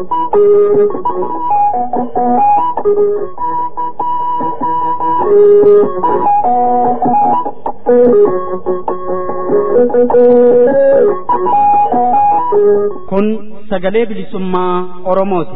kun sagalee bilisummaa oromooti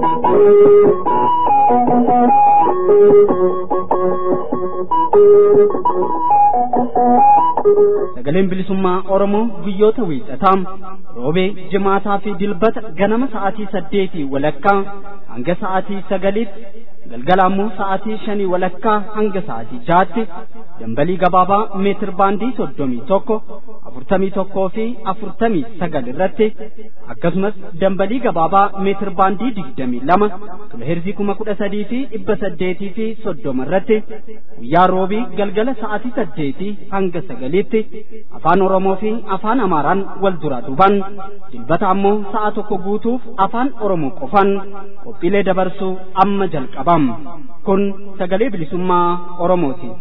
sagaleen bilisummaa oromoo guyyoota wiixataa roobee jimaataa fi dilbata ganama sa'aatii saddeetii walakkaa hanga sa'aatii sagaliitti galgala ammoo sa'aatii shanii walakkaa hanga sa'aatii jaatti dambalii gabaabaa meetir baandii soddomii tokko afurtamii tokkoo fi afurtamii sagal irratti akkasumas dambalii gabaabaa meetir baandii digdamii lama kiloheerzii kuma kudha sadii fi dhibba saddeetii fi soddoma irratti guyyaa roobii galgala sa'aatii saddeetii hanga sagaliitti afaan oromoo fi afaan amaaraan wal duraa duban dilbata ammoo sa'a tokko guutuuf afaan oromoo qofan qophiilee dabarsuu amma jalqabam kun sagalee bilisummaa oromooti.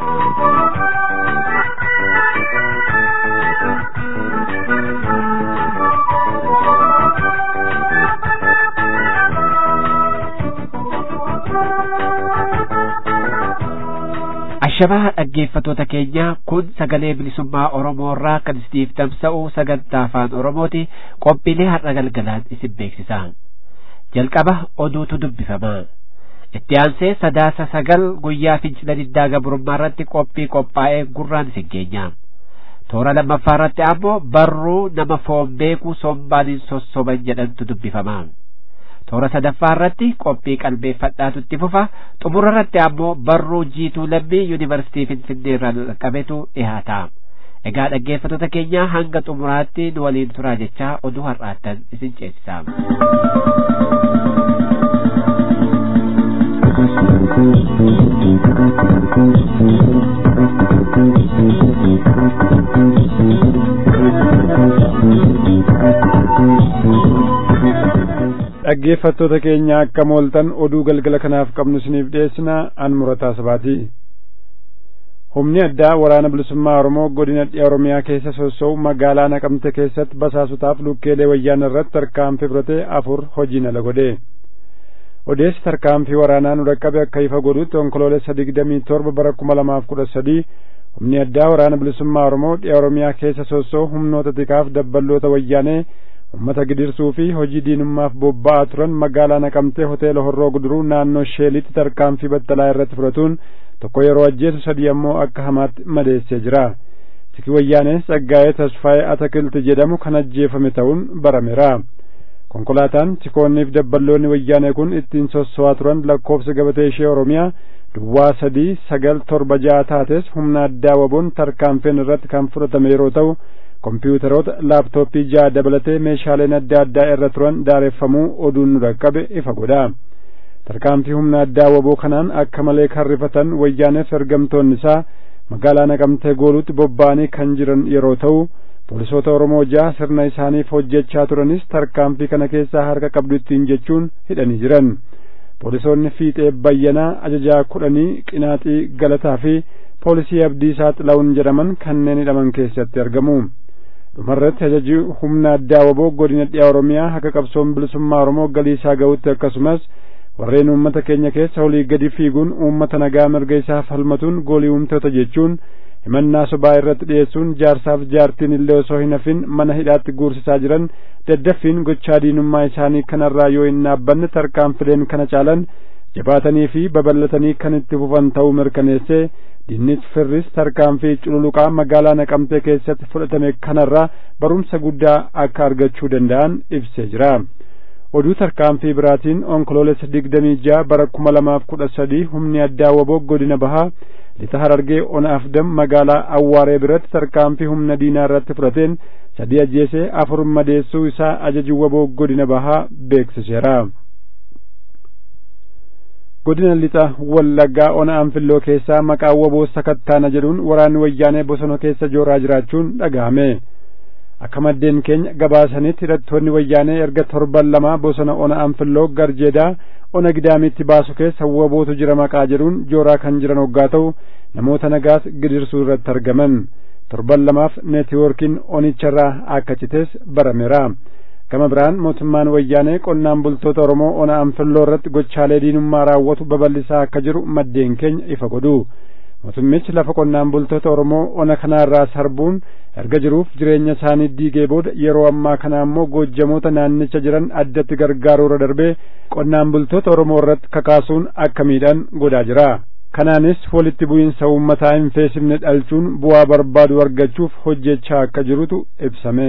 Ashamaa dhaggeeffatoota keenya kun sagalee bilisummaa Oromoo irraa kan isiniif tamsa'u sagantaa afaan Oromooti qophiilee har'a galgalaan isin beeksisa. Jalqaba oduutu dubbifama. Itti aansee sadaasa sagal guyyaa fincila diddaa gabrummaa irratti qophii qophaa'ee gurraan isin geenya. Toora lammaffaa irratti ammoo barruu nama foon beeku sombaan hin sossoban jedhantu dubbifama. toora sadaffaa irratti qophii qalbeeffadhaatu itti fufa xumura irratti ammoo barruu jiituu lammii yuunivarsiitii finfinnee irraa qabetu dhihaata egaa dhaggeeffatoota keenya hanga xumuraatti nu waliin turaa jechaa oduu har'aattan isin ceesisa. dhaggeeffattoota keenya akka mooltan oduu galgala kanaaf qabnu isiniif dhiyeessina an murataa sabaati humni addaa waraana bilisummaa oromoo godina dhiya oromiyaa keessa sossa'u magaalaa naqamte keessatti basaasotaaf lukkeelee wayyaana irratti tarkaanfii fudhate afur hojiin ala godhe odeessi tarkaanfii waraanaa nu dhaqqabe akka ifa godhutti onkoloolessa digdamii torba bara kuma lamaaf kudha sadii humni addaa waraana bilisummaa oromoo dhiya oromiyaa keessa sossa'u humnoota tikaaf dabballoota wayyaanee ummata gidirsuu fi hojii diinummaaf bobba'aa turan magaalaa naqamtee hoteela horroo guduruu naannoo sheelitti tarkaanfii battalaa irratti fudhatuun tokko yeroo ajjeesu sadii ammoo akka hamaatti madeessee jira tiki wayyaanees tsaggaa'ee tasfaa'ee atakilti jedhamu kan ajjeefame ta'uun barameera konkolaataan tikoonniif dabballoonni wayyaanee kun ittiin sosso'aa turan lakkoofsa gabatee ishee oromiyaa duwwaa sadii sagal torba ja'a taates humna addaa waboon tarkaanfiin irratti kan fudhatame yeroo ta'u kompiitaroota laaptooppii ja'a dabalatee meeshaaleen adda addaa irra turan daareffamuu oduun nu dhaqqabe ifa godha tarkaanfii humna addaa waboo kanaan akka malee kan rifatan wayyaaneef ergamtoonni isaa magaalaa naqamtee gooluutti bobba'anii kan jiran yeroo ta'u poolisoota oromoo ja'a sirna isaaniif hojjechaa turanis tarkaanfii kana keessaa harka qabdu ittiin jechuun hidhanii jiran poolisoonni fiixee bayyanaa ajajaa kudhanii qinaaxii galataa fi poolisii abdiisaa xila'uun jedhaman kanneen hidhaman keessatti argamu dhumarratti ajaji humna addaa waboo godina dhiyaa oromiyaa haga qabsoon bilisummaa oromoo galii isaa ga'utti akkasumas warreen uummata keenya keessa olii gadi fiiguun uummata nagaa mirga isaa falmatuun goolii uumtoota jechuun himannaa sobaa irratti dhiyeessuun jaarsaaf jaartiin illee osoo hin hafin mana hidhaatti guursisaa jiran daddaffiin gochaa diinummaa isaanii kanarraa yoo hin dhaabbanne tarkaanfileen kana caalan jabaatanii fi babal'atanii kan itti fufan ta'uu mirkaneessee dinnis firris tarkaanfii cululuqaa magaalaa naqamtee keessatti fudhatame kanarraa barumsa guddaa akka argachuu danda'an ibsee jira oduu tarkaanfii biraatiin onkoloolessa digdamii ja'a bara kuma lamaaf kudha sadii humni addaa waboo godina bahaa lixa harargee ona afdam magaalaa awwaaree biratti tarkaanfii humna diinaa irratti fudhateen sadii ajjeesee afur madeessuu isaa ajaji waboo godina bahaa beeksiseera godina lixa wallaggaa ona anfilloo keessaa maqaa waboo sakattaana jedhuun waraanni wayyaanee bosona keessa jooraa jiraachuun dhaga'ame akka maddeen keenya gabaasanitti hidhattoonni wayyaanee erga torban lama bosona ona anfilloo garjeedaa ona gidaamitti baasu keessa wabootu jira maqaa jedhuun jooraa kan jiran hoggaa ta'u namoota nagaas gidirsuu irratti argaman torban lamaaf neetiwoorkiin onicharraa akka citees barameera gama biraan mootummaan wayyaanee qonnaan bultoota oromoo ona anfilloo irratti gochaalee diinummaa raawwatu babal'isaa akka jiru maddeen keenya ifa godhu mootummichi lafa qonnaan bultoota oromoo ona kanaarraa sarbuun erga jiruuf jireenya isaanii diigee booda yeroo ammaa kana ammoo goojjamoota naannicha jiran addatti gargaaruurra darbee qonnaan bultoota oromoo irratti kakaasuun akka miidhan godhaa jira kanaanis walitti bu'iinsa uummataa hin feesifne dhalchuun bu'aa barbaadu argachuuf hojjechaa akka jirutu ibsame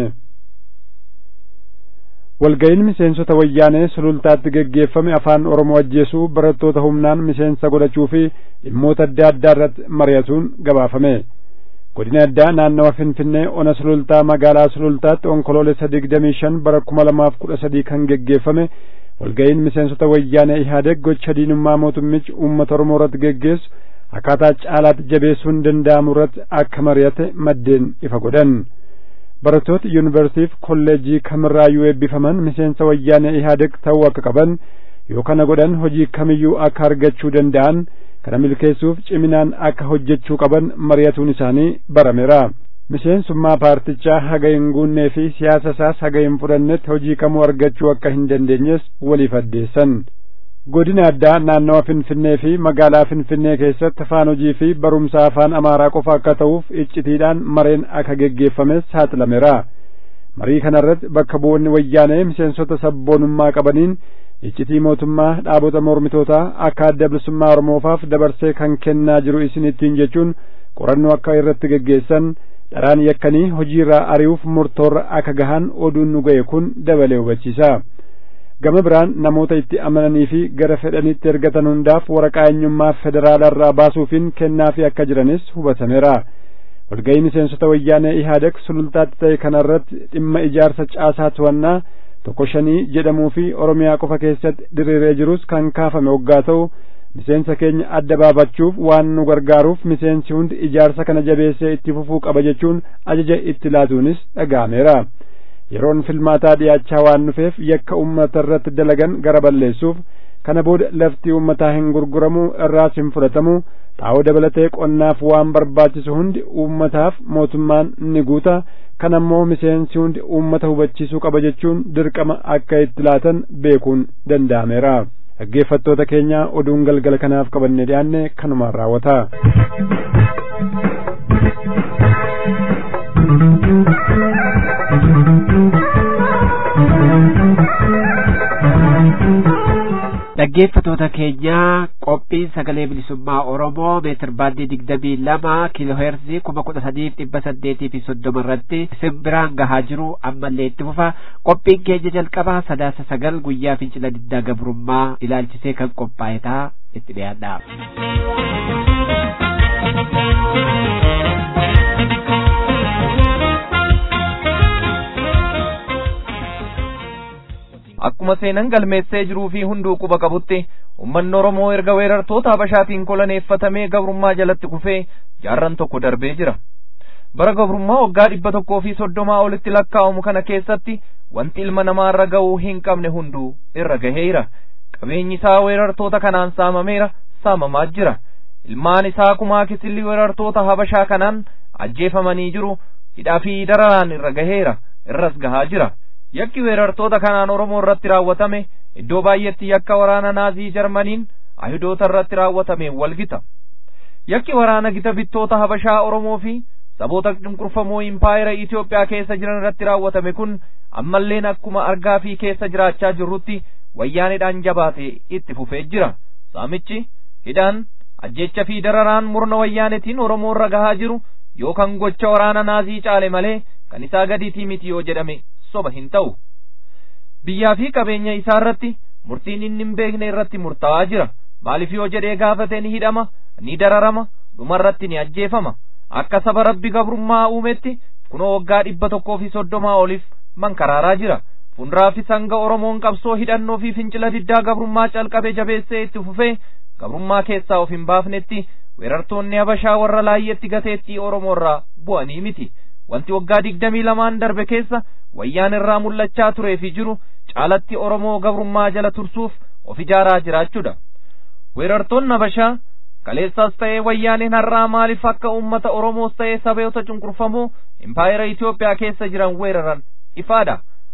walga'iin miseensota wayyaanee sulultaatti geggeeffame afaan oromoo ajjeesuu barattoota humnaan miseensa godhachuu fi dhimmoota adda addaa irratti mari'atuun gabaafame godina addaa naannawa finfinnee ona sulultaa magaalaa sulultaatti onkoloolessa digdamii shan bara kuma lamaaf kudha sadii kan geggeeffame walga'iin miseensota wayyaanee ihaadeg gocha diinummaa mootummichi uummata oromoo irratti geggeessu akkaataa caalaatti jabeessuun danda'amu irratti akka mari'ate maddeen ifa godhan barattoota yuunivarsiitiif kolleejii kamirraayyuu eebbifaman miseensa wayyaanee ihaadeg ta'uu akka qaban yoo kana godhan hojii kamiyyuu akka argachuu danda'an kana milkeessuuf ciminaan akka hojjechuu qaban mari'atuun isaanii barameera miseensummaa paartichaa haga hin guunnee fi siyaasa isaas haga hin fudhannetti hojii kamuu argachuu akka hin dandeenyes waliif addeessan godina addaa naannawa finfinnee fi magaalaa finfinnee keessatti afaan hojii fi barumsa afaan amaaraa qofa akka ta'uuf iccitiidhaan mareen akka geggeeffames saaxilameera marii kanarratti bakka bu'oonni wayyaanee miseensota sabboonummaa qabaniin iccitii mootummaa dhaabota mormitootaa akka adda bilisummaa oromoofaaf dabarsee kan kennaa jiru isin ittiin jechuun qorannoo akka irratti geggeessan dharaan yakkanii hojiirraa ari'uuf murtoorra akka gahan oduun nu ga'e kun dabalee hubachiisa gama biraan namoota itti amananii fi gara fedhanitti ergatan hundaaf waraqaa eenyummaa federaalaa irraa baasuufiin kennaafi akka jiranis hubatameera walga'ii miseensota wayyaanee ihaadeg sulultaatti ta'e kanarratti dhimma ijaarsa caasaa to'annaa tokko shanii jedhamuu fi oromiyaa qofa keessatti diriiree jirus kan kaafame waggaa ta'u miseensa keenya adda baafachuuf waan nu gargaaruuf miseensi hundi ijaarsa kana jabeessee itti fufuu qaba jechuun ajaja itti laatuunis dhaga'ameera yeroon filmaataa dhiyaachaa waan dhufeef yakka ummata irratti dalagan gara balleessuuf kana booda lafti ummataa hin gurguramu irraas hin fudhatamu xaa'oo dabalatee qonnaaf waan barbaachisu hundi ummataaf mootummaan ni guuta kan ammoo miseensi hundi ummata hubachiisuu qaba jechuun dirqama akka itti laatan beekuun danda'ameera dhaggeeffattoota keenya oduun galgala kanaaf qabanne dhiyaanne kanumaan raawwata dhaggeeffatoota keenya qophiin sagalee bilisummaa oromoo meetir baandii digdamii lama kiiloo heerzii kuma kudha sadiif dhibba saddeetii fi soddoma irratti isin biraan gahaa jiru ammallee itti fufa qophiin keenya jalqabaa sadaasa sagal guyyaa fincila diddaa gabrummaa ilaalchisee kan qophaa'e ta'a itti dhiyaadha. akkuma seenan galmeessee jiruu fi hunduu quba qabutti ummanni oromoo erga weerartoota habashaatiin koloneeffatamee gabrummaa jalatti kufee jaarran tokko darbee jira bara gabrummaa waggaa dhibba tokkoo fi soddomaa olitti lakkaa'amu kana keessatti wanti ilma namaa irra ga'uu hin qabne hunduu irra gaheera qabeenyi isaa weerartoota kanaan saamameera saamamaa jira ilmaan isaa kumaa kisilli weerartoota habashaa kanaan ajjeefamanii jiru hidhaa fi dararaan irra gaheera irras gahaa jira yakki weerartoota kanaan oromoo irratti raawwatame iddoo baay'etti yakka waraana naazii jarmaniin ayidoota irratti raawwatame walgita yakki waraana gita bittoota habashaa oromoo fi saboota cunqurfamoo impaayera Itoophiyaa keessa jiran irratti raawwatame kun ammalleen akkuma argaa fi keessa jiraachaa jirrutti wayyaanidhaan jabaate itti fufee jira saamichi hidhaan ajjecha fi dararaan murna wayyaanetiin oromoo irra gahaa jiru yookaan gocha waraana naazii caale malee kan isaa gadiitii miti yoo jedhame soba hin ta'u biyyaa fi qabeenya isaa irratti murtiin inni hin beekne irratti murtaa'aa jira maaliif yoo jedhee gaafate ni hidhama ni dararama dhuma irratti ni ajjeefama akka saba rabbi gabrummaa uumetti kunoo waggaa dhibba tokkoo fi soddomaa oliif mankaraaraa jira fuulduraafis hanga oromoon qabsoo hidhannoo fi fincila diddaa gabrummaa calqabe jabeessee itti fufee gabrummaa keessaa of hin baafnetti weerartoonni habashaa warra laayyeetti gateettii oromoo irraa bu'anii miti wanti waggaa digdamii lamaan darbe keessa wayyaan irraa mul'achaa turee fi jiru caalatti oromoo gabrummaa jala tursuuf of ijaaraa jiraachuudha weerartoonni habashaa kaleessaas ta'ee wayyaaniin har'aa maaliif akka ummata oromoos ta'ee saboota cunqurfamoo impaayera Itoophiyaa keessa jiran weeraran ifaadha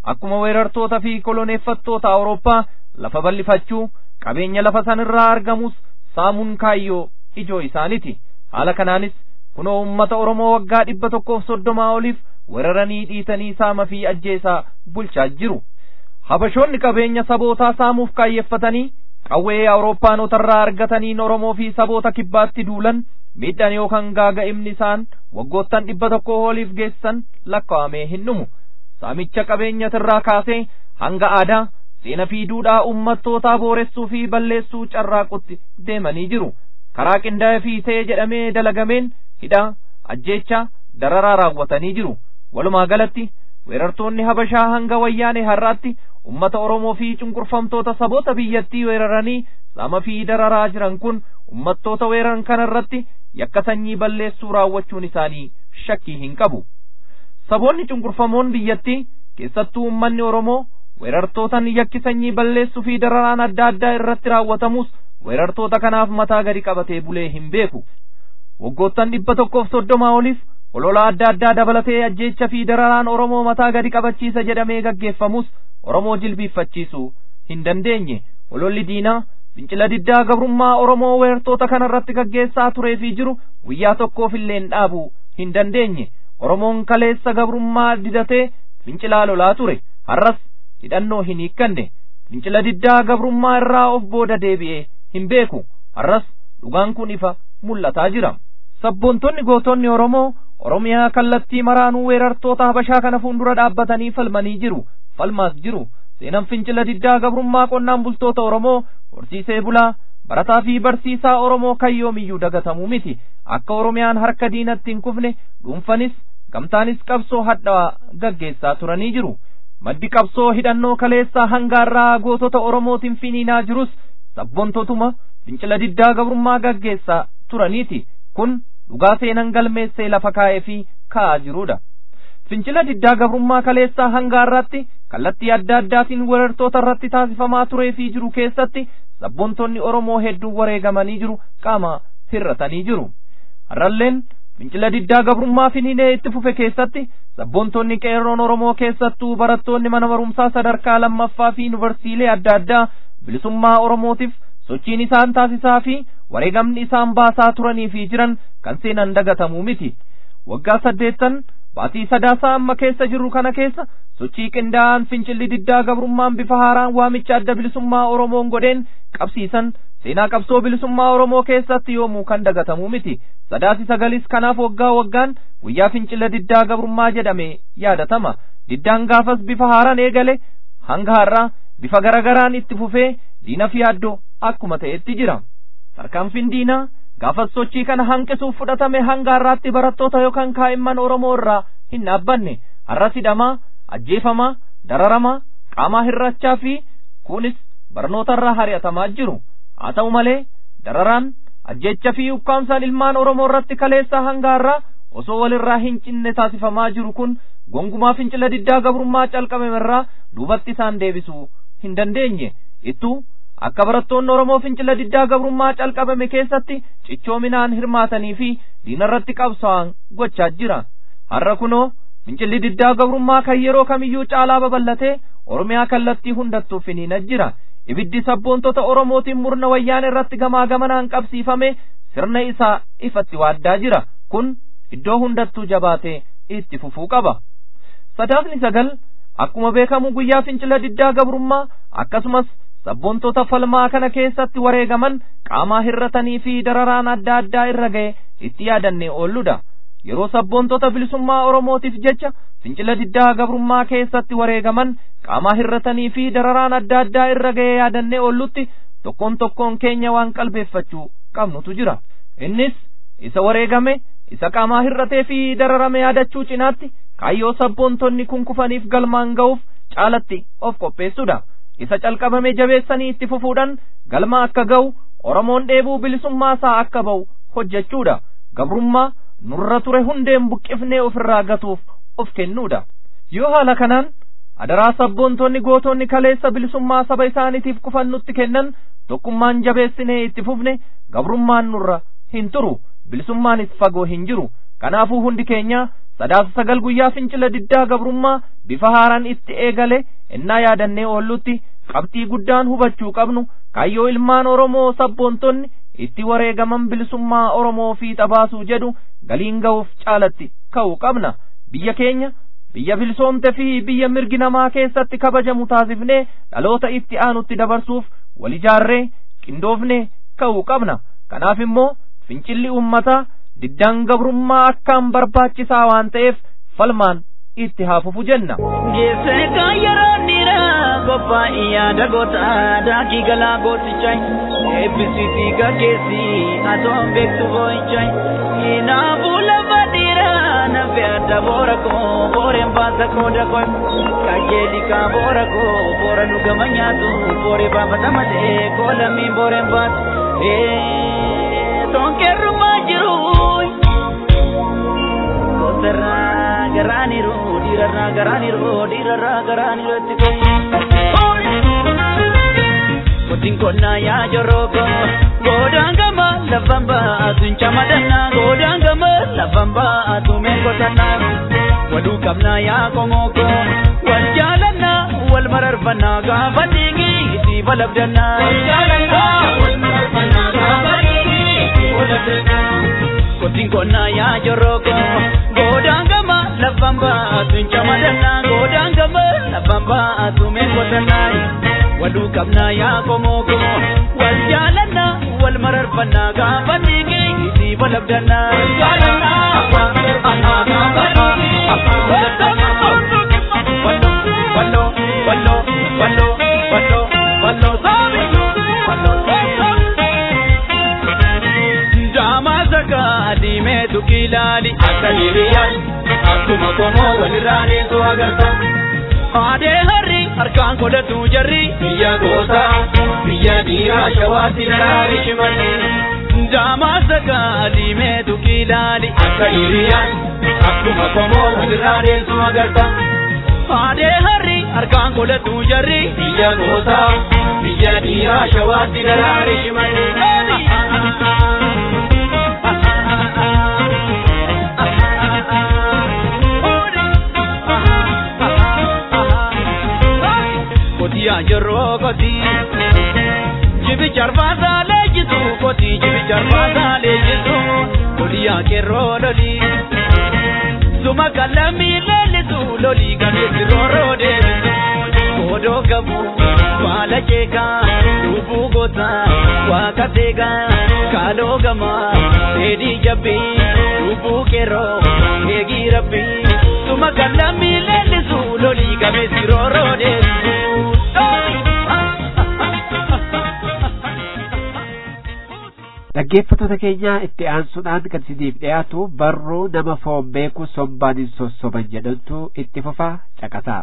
akkuma weerartoota fi koloneeffattoota Awurooppaa lafa bal'ifachuu qabeenya lafa sanirraa argamus saamuun kaayyoo ijoo isaaniti haala kanaanis kunoo ummata Oromoo waggaa dhibba tokkoof soddomaa oliif weeraranii dhiitanii saama fi ajjeesaa bulchaa jiru habashoonni qabeenya sabootaa saamuuf kaayyeeffatanii qawwee awurooppaanotarraa argataniin Oromoo fi saboota kibbaatti duulan miidhaan yookaan gaaga'imni isaan waggoottan dhibba tokko oliif geessan lakkaa'amee hin dhumu saamicha qabeenyatirraa kaasee hanga aadaa seena fi duudhaa ummattootaa booressuu fi balleessuu carraaqutti deemanii jiru karaa qindaa'ee fi ta'ee jedhamee dalagameen hidhaa ajjeechaa dararaa raawwatanii jiru walumaa galatti weerartoonni habashaa hanga wayyaanee har'aatti ummata oromoo fi cunqurfamtoota saboota biyyattii weeraranii saama fi dararaa jiran kun ummattoota weeraran kana irratti yakka sanyii balleessuu raawwachuun isaanii shakkii hin qabu saboonni cunqurfamoon biyyattii keessattuu ummanni oromoo weerartootan yakki sanyii balleessuu fi dararaan adda addaa irratti raawwatamus weerartoota kanaaf mataa gadi qabatee bulee hin beeku waggoottan dhibba tokkoof soddomaa oliif olola adda addaa dabalatee ajjeecha fi dararaan oromoo mataa gadi qabachiisa jedhamee gaggeeffamus oromoo jilbiiffachiisuu hin dandeenye ololli diinaa fincila diddaa gabrummaa oromoo weerartoota kana irratti gaggeessaa turee fi jiru guyyaa tokkoof illee dhaabuu hin dandeenye oromoon kaleessa gabrummaa didatee fincilaa lolaa ture har'as hidhannoo hin hiikkanne fincila diddaa gabrummaa irraa of booda deebi'ee hin beeku har'as dhugaan kun ifa mul'ataa jira sabboontonni gootonni oromoo oromiyaa kallattii maraanuu weerartoota habashaa kana fuuldura dhaabbatanii falmanii jiru falmaas jiru seenan fincila diddaa gabrummaa qonnaan bultoota oromoo horsiisee bulaa barataa fi barsiisaa oromoo kan yoomiyyuu dagatamuu miti akka oromiyaan harka diinatti hin kufne dhuunfanis gamtaanis qabsoo hadhaa gaggeessaa turanii jiru maddi qabsoo hidhannoo kaleessaa hangaarraa gootota oromootiin finiinaa jirus sabboontotuma fincila diddaa gabrummaa gaggeessaa turaniiti kun dhugaa seenan galmeessee lafa kaa'ee fi kaa'aa jiruudha fincila diddaa gabrummaa kaleessaa hangaarratti kallattii adda addaatiin weerartoota irratti taasifamaa turee fi jiru keessatti sabboontonni oromoo hedduun wareegamanii jiru qaama hirratanii jiru har'alleen fincila diddaa gabrummaa finiinee itti fufe keessatti sabboontonni qeerroon oromoo keessattuu barattoonni mana barumsaa sadarkaa lammaffaa fi yuunivarsiilee adda addaa bilisummaa oromootiif sochiin isaan taasisaa fi wareegamni isaan baasaa turanii fi jiran kan seenan dagatamuu miti waggaa saddeettan baatii sadaasaa amma keessa jirru kana keessa sochii qindaa'aan fincilli diddaa gabrummaan bifa haaraan waamicha adda bilisummaa oromoon godheen qabsiisan seenaa qabsoo bilisummaa oromoo keessatti yoomuu kan dagatamuu miti sadaasi sagalis kanaaf waggaa waggaan guyyaa fincila diddaa gabrummaa jedhame yaadatama diddaan gaafas bifa haaraan eegale hanga har'aa bifa garagaraan itti fufee diina fi yaaddoo akkuma ta'etti jira tarkaanfiin diinaa gaafas sochii kana hanqisuuf fudhatame hanga har'aatti barattoota yookaan kaa'imman oromoo irraa hin dhaabbanne har'as hidhamaa ajjeefamaa dararamaa qaamaa hirrachaa fi kunis barnoota irraa hari'atamaa jiru haa ta'u malee dararaan ajjeecha fi ukkaamsaan ilmaan oromoo irratti kaleessaa hanga har'aa osoo walirraa hin cinne taasifamaa jiru kun gongumaa fincila diddaa gabrummaa calqabame irraa duubatti isaan deebisuu hin dandeenye ittuu akka barattoonni oromoo fincila diddaa gabrummaa calqabame keessatti cichoominaan hirmaatanii fi diinarratti qabsaa'an gochaa jira har'a kunoo fincilli diddaa gabrummaa kan yeroo kamiyyuu caalaa babal'atee oromiyaa kallattii hundattuu finiina jira ibiddi sabboontota oromootiin murna wayyaan irratti gamaa gamanaan qabsiifame sirna isaa ifatti waaddaa jira kun iddoo hundattuu jabaatee itti fufuu qaba sadaasni sagal akkuma beekamu guyyaa fincila diddaa gabrummaa akkasumas sabboontota falmaa kana keessatti wareegaman qaamaa hirratanii fi dararaan adda addaa irra ga'e itti yaadannee oolludha yeroo sabboontota bilisummaa oromootiif jecha fincila diddaa gabrummaa keessatti wareegaman qaamaa hirratanii fi dararaan adda addaa irra ga'e yaadannee oollutti tokkoon tokkoon keenya waan qalbeeffachuu qabnutu jira innis isa wareegame isa qaamaa hirratee fi dararame yaadachuu cinaatti kaayyoo sabboontonni kun kufaniif galmaan ga'uuf caalatti of qopheessudha isa calqabame jabeessanii itti fufuudhaan galma akka ga'u oromoon dheebuu bilisummaa isaa akka ba'u hojjechuudha gabrummaa nurra ture hundeen buqqifnee ofirraa gatuuf of kennuudha yoo haala kanaan adaraa sabboontonni gootonni kaleessa bilisummaa saba isaaniitiif kufan nutti kennan tokkummaan jabeessinee itti fufne gabrummaan nurra hin turu bilisummaanis fagoo hin jiru kanaafuu hundi keenya sadaasa sagal guyyaa fincila diddaa gabrummaa bifa haaraan itti eegale ennaa yaadannee oollutti qabxii guddaan hubachuu qabnu kaayyoo ilmaan oromoo sabboontonni itti wareegaman bilisummaa oromoo fiixa baasuu jedhu galiin ga'uuf caalatti ka'uu qabna biyya keenya biyya bilisoomte fi biyya mirgi namaa keessatti kabajamu taasifnee dhaloota itti aanutti dabarsuuf wal ijaarree qindoofnee ka'uu qabna kanaaf immoo fincilli ummataa diddaan gabrummaa akkaan barbaachisaa waan ta'eef falmaan itti haa fufu jenna. Geessee kan yeroo dhiiraa qophaa'e yaada goota daakii galaa gootichaa eebbisiitii gaggeessi atoon beektu boo'ichaa kinaafuu lafa dhiiraa nafe adda boora koo booreen baasa kooda koo qajeeli kaa boora koo boora nu gama nyaatu booree baafata malee koolamiin booreen baatu tonkeerrumaa jiru goserraa garaaniru dhiirarraa garaaniru dhiirarraa garaaniru itti Kotiin konnaa yaa joroko godaan gama lafan baatu hin camadannaa godaan gama lafan baatu meen qotannaa waluu qabnaa yaa komoko wal jaalannaa wal mararfannaa gaafa dhiigi itti balabdannaa. Wal jaalannaa wal mararfannaa gaafa dhiigi itti balabdannaa. Kotiin konnaa yaa joroko godaan gama lafan baatu hin camadannaa godaan gama lafan baatu meen qotannaa. waluu qabnaa yaa komoko wal jaalannaa wal mararfannaa gaafa dhiigi itti balabdannaa. Wal jaalannaa wal mararfannaa gaafa dhiigi itti balabdannaa. Walloo walloo walloo walloo walloo walloo saabi walloo saabi. Jaamaa sakaa diimeetu kilaali akka hiriyyaan akkuma komoo walirraa deesoo agarta. Aadee harri harkaan godhatu jarri biyya goota biyya dhiiraa shawaatti daraari shimalli jaamaa sakaa diimeetu kilaali akka hiriyyaan akkuma komoo walirraa deessu agarta. Aadee harri harkaan godhatu jarri biyya goota biyya dhiiraa shawaatti daraari shimalli. kotiyaa jirroo kotii jibi charbaasaa leenjisu kotii jibi charbaasaa leenjisu loliyaa kerroo lolii suma kallamii leellisu lolii gameessi rooroo deebisu koodoo qabu baala ceekaa lubbuu gootaa waaqa seegaa kaaloo gamaa dheedhii jabbii lubbuu kerroo eegii rabbii suma kallamii leellisu lolii gameessi rooroo deebisu. dhaggeeffattoota keenya itti aansuudhaan kan isiniif dhiyaatu barruu nama foon beeku sombaan hin sossoban jedhantu itti fufa caqasaa.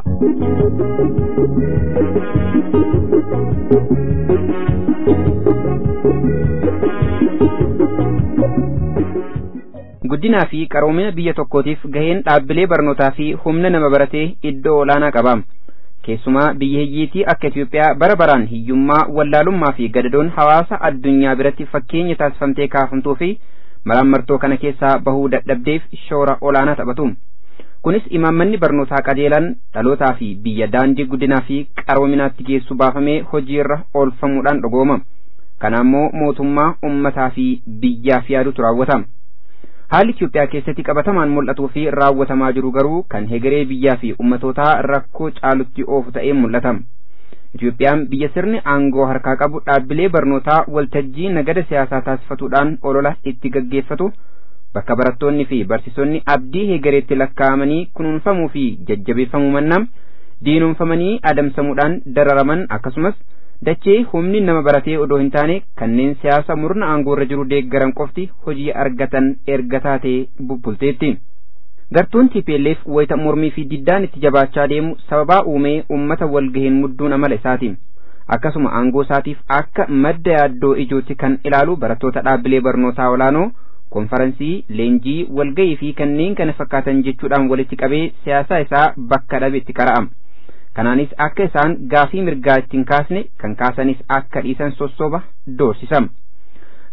guddinaa fi qaroomina biyya tokkootiif gaheen dhaabbilee barnootaa fi humna nama baratee iddoo olaanaa qaba. keessumaa biyya hiyyeetii akka Itoophiyaa bara baraan hiyyummaa wallaalummaa fi gadadoon hawaasa addunyaa biratti fakkeenya taasifamtee kaafamtuu fi maraamartoo kana keessaa bahuu dadhabdeef shoora olaanaa taphatu. Kunis imaammanni barnootaa qajeelan dhalootaa fi biyya daandii guddinaa fi qaroominaatti geessu baafamee hojiirra oolfamuudhaan dhugooma. Kana immoo mootummaa ummataa fi biyyaaf yaadutu raawwata. haalli Itoophiyaa keessatti qabatamaan mul'atuu fi raawwatamaa jiru garuu kan hegeree biyyaa fi ummatootaa rakkoo caalutti oofu ta'ee mul'ata. Itoophiyaan biyya sirni aangoo harkaa qabu dhaabbilee barnootaa waltajjii nagada siyaasaa taasifatuudhaan olola itti gaggeeffatu bakka barattoonni fi barsiisonni abdii hegereetti lakkaa'amanii kunuunfamuu fi jajjabeeffamuu mannaa diinomfamanii adamsamuudhaan dararaman akkasumas dachee humni nama baratee odoo hin taane kanneen siyaasa murna aangoorra jiru deeggaran qofti hojii argatan erga taatee bubbulteetti. Gartuun TPLF wayita mormii fi diddaan itti jabaachaa deemu sababaa uumee uummata walgaheen mudduun amala isaati. Akkasuma aangoo isaatiif akka madda yaaddoo ijootti kan ilaalu barattoota dhaabbilee barnootaa olaanoo konferansii, leenjii, walgahii fi kanneen kana fakkaatan jechuudhaan walitti qabee siyaasaa isaa bakka dhabe itti qara'ama. kanaanis akka isaan gaafii mirgaa ittiin kaasne kan kaasanis akka dhiisan sossoba doorsisama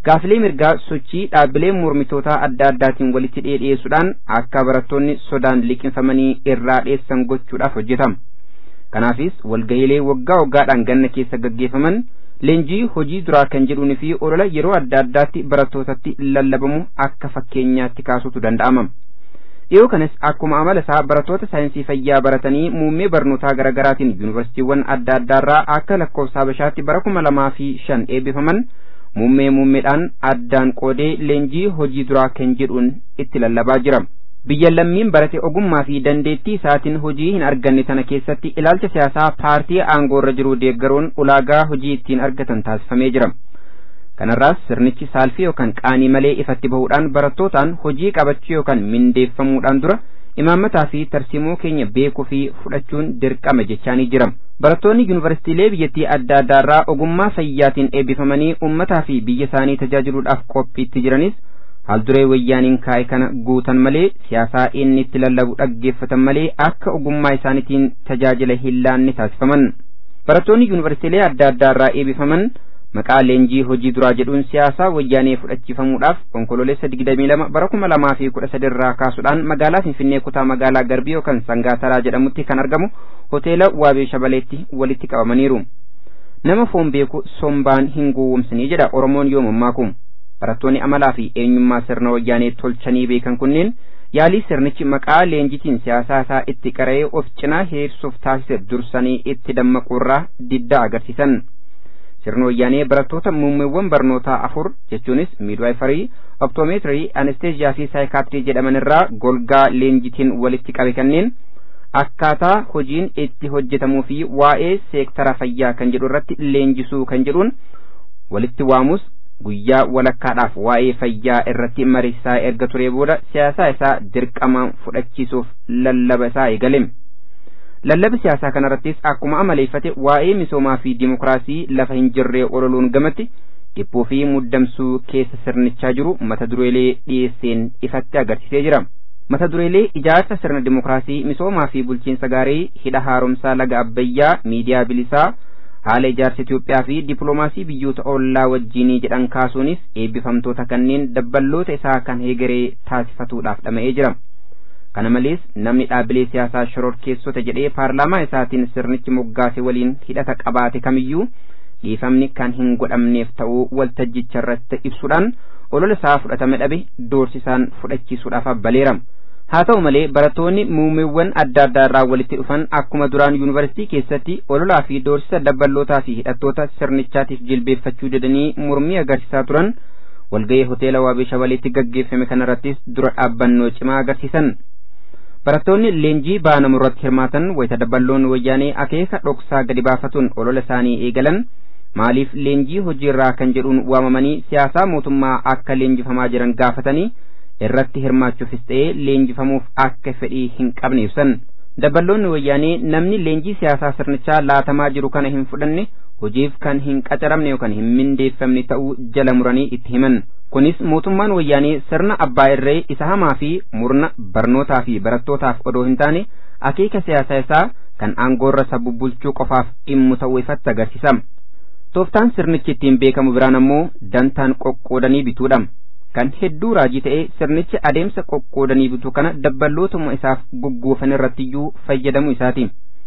Gaafilee mirgaa sochii dhaabbilee mormitootaa adda addaatiin walitti dhiyeessuudhaan akka barattoonni sodaan liqinfamanii irraa dheessan gochuudhaaf hojjetama. Kanaafis walga'iilee waggaa waggaadhaan ganna keessa gaggeeffaman leenjii hojii duraa kan jedhuunii fi olola yeroo adda addaatti barattootatti lallabamu akka fakkeenyaatti kaasutu danda'ama. Dhiyoo kanas akkuma amala isaa barattoota saayinsii fayyaa baratanii muummee barnootaa garaa garaatiin yuunivarsiitiiwwan adda addaarraa akka lakkoofsa Habashaatti bara kuma lamaa fi shan eebbifaman muummee muummeedhaan addaan qoodee leenjii hojii duraa kan jedhuun itti lallabaa jira. Biyya lammiin barate ogummaa fi dandeettii isaatiin hojii hin arganne tana keessatti ilaalcha siyaasaa paartii aangoo irra jiru deeggaruun ulaagaa hojii ittiin argatan taasifamee jira. Kanarraas sirnichi saalfii yookaan qaanii malee ifatti bahuudhaan barattootaan hojii qabachuu yookaan mindeeffamuudhaan dura imaammataa fi tarsiimoo keenya beekuu fi fudhachuun dirqama jechaanii jira. Barattoonni yuunivarsiitiilee biyyattii adda addaarraa ogummaa fayyaatiin eebbifamanii uummataa fi biyya isaanii tajaajiluudhaaf qophiitti jiranis haalduree wayyaaniin kaa'e kana guutan malee siyaasaa inni itti lallabu dhaggeeffatan malee akka ogummaa isaaniitiin tajaajila hin laanne taasifaman. Barattoonni yuunivarsiitiilee adda addaarraa eebbifaman maqaa leenjii hojii duraa jedhuun siyaasaa wayyaanee fudhachiifamuudhaaf onkololeessa digdamii lama bara kuma lamaa fi kudha sadirraa kaasuudhaan magaalaa Finfinnee kutaa magaalaa Garbii yookaan Sangaataraa jedhamutti kan argamu hoteela Waabee Shabaleetti walitti qabamaniiru. Nama foon beeku sombaan hin gowwomsinii jedha Oromoon yoo mammaaku. Barattoonni amalaa fi eenyummaa sirna wayyaanee tolchanii beekan kunneen yaalii sirnichi maqaa leenjitiin siyaasaa isaa itti qara'ee of cinaa heersuuf taasise dursanii itti dammaquurraa diddaa agarsiisan. sirna wayyaanee barattoota muummeewwan barnootaa afur jechuunis miidwaayifarii optoomeetirii anesteeziyaa fi saayikaatirii jedhaman irraa golgaa leenjitiin walitti qabe kanneen akkaataa hojiin itti hojjetamuu fi waa'ee seektara fayyaa kan jedhu irratti leenjisuu kan jedhuun walitti waamus guyyaa walakkaadhaaf waa'ee fayyaa irratti mariisaa erga turee booda siyaasaa isaa dirqamaan fudhachiisuuf lallaba isaa eegale. Lallabi siyaasaa kanarrattis akkuma amaleeffate waa'ee misoomaa fi dimokiraasii lafa hin jirree ololuun gamatti dhiphuu fi muddamsuu keessa sirnichaa jiru mata dureelee dhiyeesseen ifatti agarsiisee jira. Mata dureelee ijaarsa sirna dimokiraasii misoomaa fi bulchiinsa gaarii hidha haaromsaa laga abbayyaa miidiyaa bilisaa haala ijaarsa Itoophiyaa fi dippiloomaasii biyyoota ollaa wajjinii jedhan kaasuunis eebbifamtoota kanneen dabballoota isaa kan heegaree taasifatuudhaaf dhama'ee jira. kana malees namni dhaabbilee siyaasaa shororkeessota jedhee paarlaamaa isaatiin sirnichi moggaase waliin hidhata qabaate kamiyyuu dhiifamni kan hin godhamneef ta'uu waltajjicha irratti ibsuudhaan olola isaa fudhatame dhabe doorsisaan fudhachiisuudhaaf abbaleera. haa ta'u malee barattoonni muumeewwan adda addaa irraa walitti dhufan akkuma duraan yuunivarsiitii keessatti ololaa fi doorsisa dabballootaa fi hidhattoota sirnichaatiif jilbeeffachuu didanii mormii agarsiisaa turan walga'ii hoteela waabee shabaleetti gaggeeffame kanarrattis dura dhaabbannoo cimaa agarsiisan. barattoonni leenjii baanamu irratti hirmaatan wayita dabballoon wayyaanee akeeka dhoksaa gadi baafatuun olola isaanii eegalan maaliif leenjii hojiirraa kan jedhuun waamamanii siyaasaa mootummaa akka leenjifamaa jiran gaafatanii irratti hirmaachuufis ta'ee leenjifamuuf akka fedhii hin qabne ibsan dabballoonni wayyaanee namni leenjii siyaasaa sirnichaa laatamaa jiru kana hin fudhanne hojiif kan hin qacaramne yookaan hin mindeeffamne ta'uu jala muranii itti himan kunis mootummaan wayyaanee sirna abbaa irree isa hamaa fi murna barnootaa fi barattootaaf odoo hin taane akeeka siyaasaa isaa kan aangoorra isa bubbulchuu qofaaf dhimmu ta'uu ifatti agarsiisa. Tooftaan sirnichi ittiin beekamu biraan ammoo dantaan qoqqoodanii bituudha. Kan hedduu raajii ta'ee sirnichi adeemsa qoqqoodanii bituu kana dabballootuma isaaf gugguufan irrattiyyuu fayyadamuu isaati.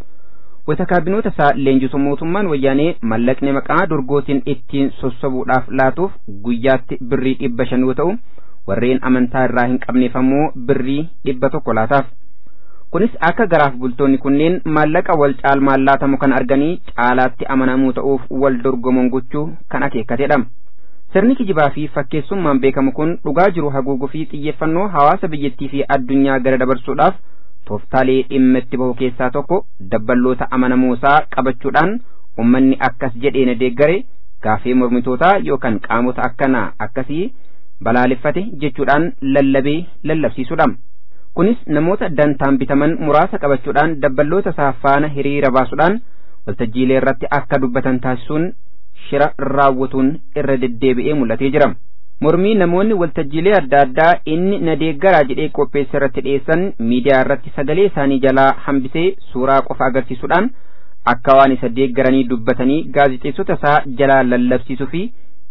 wayita kaabinoota isaa leenjisu mootummaan wayyaanee mallaqni maqaa dorgootiin ittiin sossobuudhaaf laatuuf guyyaatti birrii dhibba shan yoo ta'u warreen amantaa irraa hin qabneef ammoo birrii dhibba tokko laataaf. Kunis akka garaaf bultoonni kunneen maallaqa wal caalmaan laatamu kan arganii caalaatti amanamuu ta'uuf wal dorgoman gochuu kan akeekatedha. Sirni kijibaa fi fakkeessummaan beekamu kun dhugaa jiru haguuguu fi xiyyeeffannoo hawaasa biyyattii fi addunyaa gara dabarsuudhaaf tooftaalee dhimma itti bahu keessaa tokko dabballoota amanamuusaa qabachuudhaan ummanni akkas jedhee na deeggare gaafee mormitootaa yookaan qaamota akkanaa akkasii balaaleffate jechuudhaan lallabee lallabsiisuudha. Kunis namoota dantaan bitaman muraasa qabachuudhaan dabballoota isaa faana hiriira baasuudhaan waltajjiilee irratti akka dubbatan taasisuun shira raawwatuun irra deddeebi'ee mul'atee jira. mormii namoonni waltajjiilee adda addaa inni na deeggaraa jedhee qopheesse irratti dhiyeessan miidiyaa irratti sagalee isaanii jalaa hambisee suuraa qofa agarsiisuudhaan akka waan isa deeggaranii dubbatanii gaazixeessota isaa jalaa lallabsiisuu fi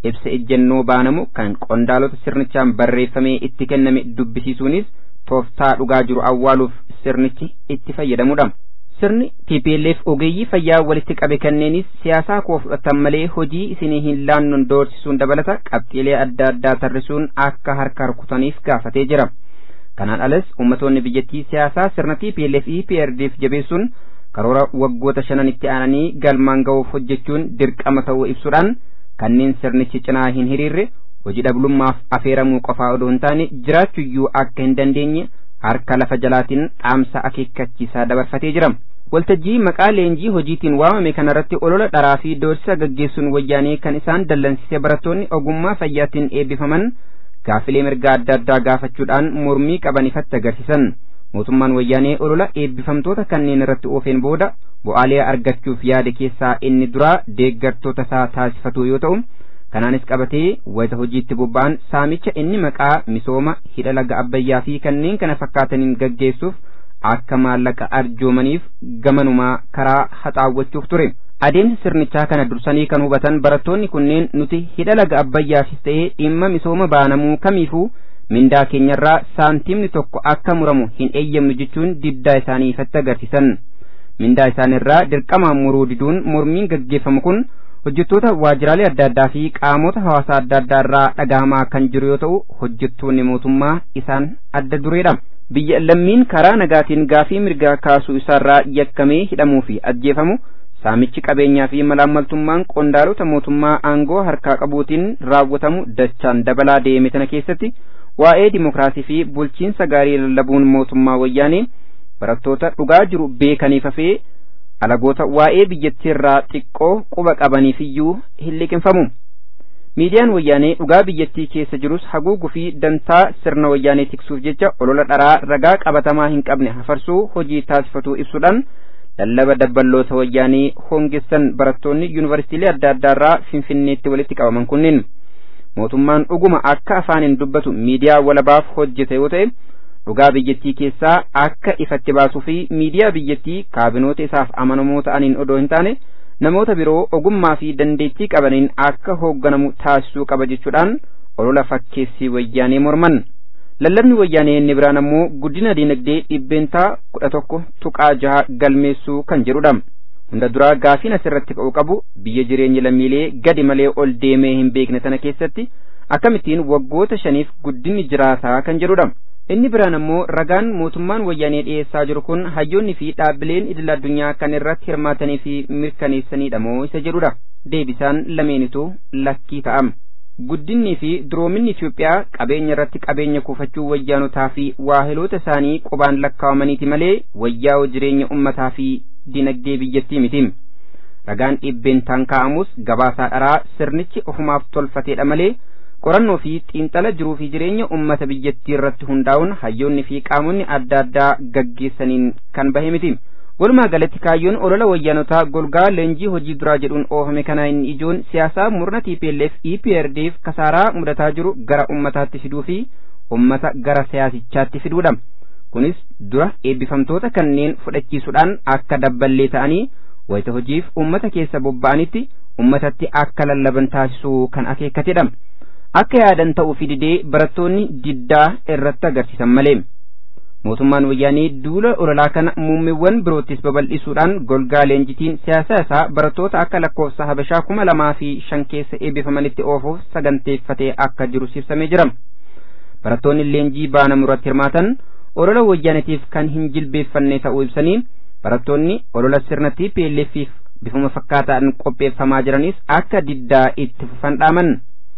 ibsa ejjennoo baanamu kan qondaalota sirnichaan barreeffamee itti kenname dubbisiisuunis tooftaa dhugaa jiru awwaaluuf sirnichi itti fayyadamudha. Sirni TPLF ogeeyyii fayyaa walitti qabe kanneenis siyaasaa koo fudhatan malee hojii isinii hin laannon doorsisuun dabalata qabxiilee adda addaa tarrisuun akka harka rukutaniif gaafatee jira. Kanaan alas ummatoonni biyyattii siyaasaa sirna TPLF EPRDF jabeessuun karoora waggoota shanan itti aananii galmaan ga'uuf hojjechuun dirqama ta'uu ibsuudhaan kanneen sirnichi cinaa hin hiriirre hojii dhablummaaf afeeramuu qofaa odoo hin taane jiraachuyyuu akka hin dandeenye harka lafa jalaatiin dhaamsa akeekkachiisaa dabarfatee jira. Waltajjii maqaa leenjii hojiitiin waamame kanarratti olola dharaa fi doorsisa gaggeessuun wayyaanee kan isaan dallansise barattoonni ogummaa fayyaatiin eebbifaman gaafilee mirgaa adda addaa gaafachuudhaan mormii qaban ifatti agarsiisan. Mootummaan wayyaanee olola eebbifamtoota kanneen irratti oofeen booda bu'aalee argachuuf yaade keessaa inni duraa deeggartoota isaa taasifatu yoo ta'u kanaanis qabatee wayita hojiitti bobba'an saamicha inni maqaa misooma hidha laga abbayyaa fi kanneen kana fakkaataniin gaggeessuuf akka maallaqa arjoomaniif gamanumaa karaa haxaawwachuuf ture. Adeemsa sirnichaa kana dursanii kan hubatan barattoonni kunneen nuti hidha laga abbayyaafis ta'ee dhimma misooma baanamuu kamiifuu mindaa keenyarraa saantiimni tokko akka muramu hin eeyyamnu jechuun diddaa isaanii ifatti agarsiisan. Mindaa isaanirraa dirqamaan muruu diduun mormiin gaggeeffamu kun hojjettoota waajjiraalee adda addaa fi qaamota hawaasaa adda addaa irraa dhagahamaa kan jiru yoo ta'u hojjettoonni mootummaa isaan adda dureedha. Biyya lammiin karaa nagaatiin gaafii mirgaa kaasuu isaarraa yakkamee hidhamuu fi ajjeefamu saamichi qabeenyaa fi malaammaltummaan qondaalota mootummaa aangoo harkaa qabuutiin raawwatamu dachaan dabalaa deeme tana keessatti waa'ee dimokiraasii fi bulchiinsa gaarii lallabuun mootummaa wayyaanee barattoota dhugaa jiru beekaniif hafee alagoota waa'ee biyyattiirraa xiqqoo quba qabaniifiyyuu hin liqinfamu. Miidiyaan wayyaanee dhugaa biyyattii keessa jirus haguuguu fi dantaa sirna wayyaanee tiksuuf jecha olola dharaa ragaa qabatamaa hin qabne hafarsuu hojii taasifatu ibsuudhaan lallaba dabballoota wayyaanee hongessan barattoonni yuunivarsiitiilee adda addaarraa finfinneetti walitti qabaman kunneen. mootummaan dhuguma akka afaaniin dubbatu miidiyaa walabaaf hojjete yoo ta'e dhugaa biyyattii keessaa akka ifatti baasuu fi miidiyaa biyyattii kaabinoota isaaf amanamoo ta'aniin odoo hin taane namoota biroo ogummaa fi dandeettii qabaniin akka hoogganamu taasisuu qaba jechuudhaan olola fakkeessii wayyaanee morman. Lallabni wayyaanee inni biraan ammoo guddina diinagdee dhibbeentaa kudha tokko tuqaa jaha galmeessuu kan jedhudha. hunda duraa gaafiin asirratti ka'uu qabu biyya jireenya lammiilee gadi malee ol deemee hin beekne tana keessatti akkamittiin waggoota shaniif guddinni jiraataa kan jedhudha. Inni biraan ammoo ragaan mootummaan wayyaanee dhiyeessaa jiru kun hayyoonni fi dhaabbileen idil addunyaa kan irratti hirmaatanii fi mirkaneessanidha moo isa jedhudha. Deebisaan lameenitu lakkii ta'am. Guddinnii fi duroominni Itoophiyaa qabeenya irratti qabeenya kuufachuu wayyaanotaa fi waahiloota isaanii qubaan lakkaa'amaniiti malee wayyaa'oo jireenya ummataa fi dinagdee biyyattii miti. Ragaan dhibbeentaan kaa'amus gabaasaa dharaa sirnichi ofumaaf tolfateedha malee qorannoo fi xiinxala jiruu fi jireenya ummata biyyattii irratti hundaa'uun hayyoonni fi qaamonni adda addaa gaggeessaniin kan bahe miti. Walumaa galatti kaayyoon olola wayyaanotaa golgaa leenjii hojii duraa jedhuun oofame kana inni ijoon siyaasaa murna TPLF EPRDF kasaaraa mudataa jiru gara ummataatti fiduu fi ummata gara siyaasichaatti fiduudha. kunis dura eebbifamtoota kanneen fudhachiisuudhaan akka dabballee ta'anii wayita hojiif ummata keessa bobba'anitti ummatatti akka lallaban taasisuu kan akeekkatedha. Akka yaadan ta'uu fi didee barattoonni diddaa irratti agarsiisan malee. Mootummaan wayyaanee duula ololaa kana muummeewwan biroottis babal'isuudhaan golgaa leenjitiin siyaasa isaa barattoota akka lakkoofsa habashaa kuma lamaa fi shan keessa eebbifamanitti oofuuf saganteeffatee akka jiru ibsamee jira. Barattoonni leenjii baanamu irratti hirmaatan olola wayyaanetiif kan hin jilbeeffanne ta'uu ibsanii barattoonni olola sirna TPLFiif bifuma fakkaataan qopheeffamaa jiranis akka diddaa itti fufan dhaaman.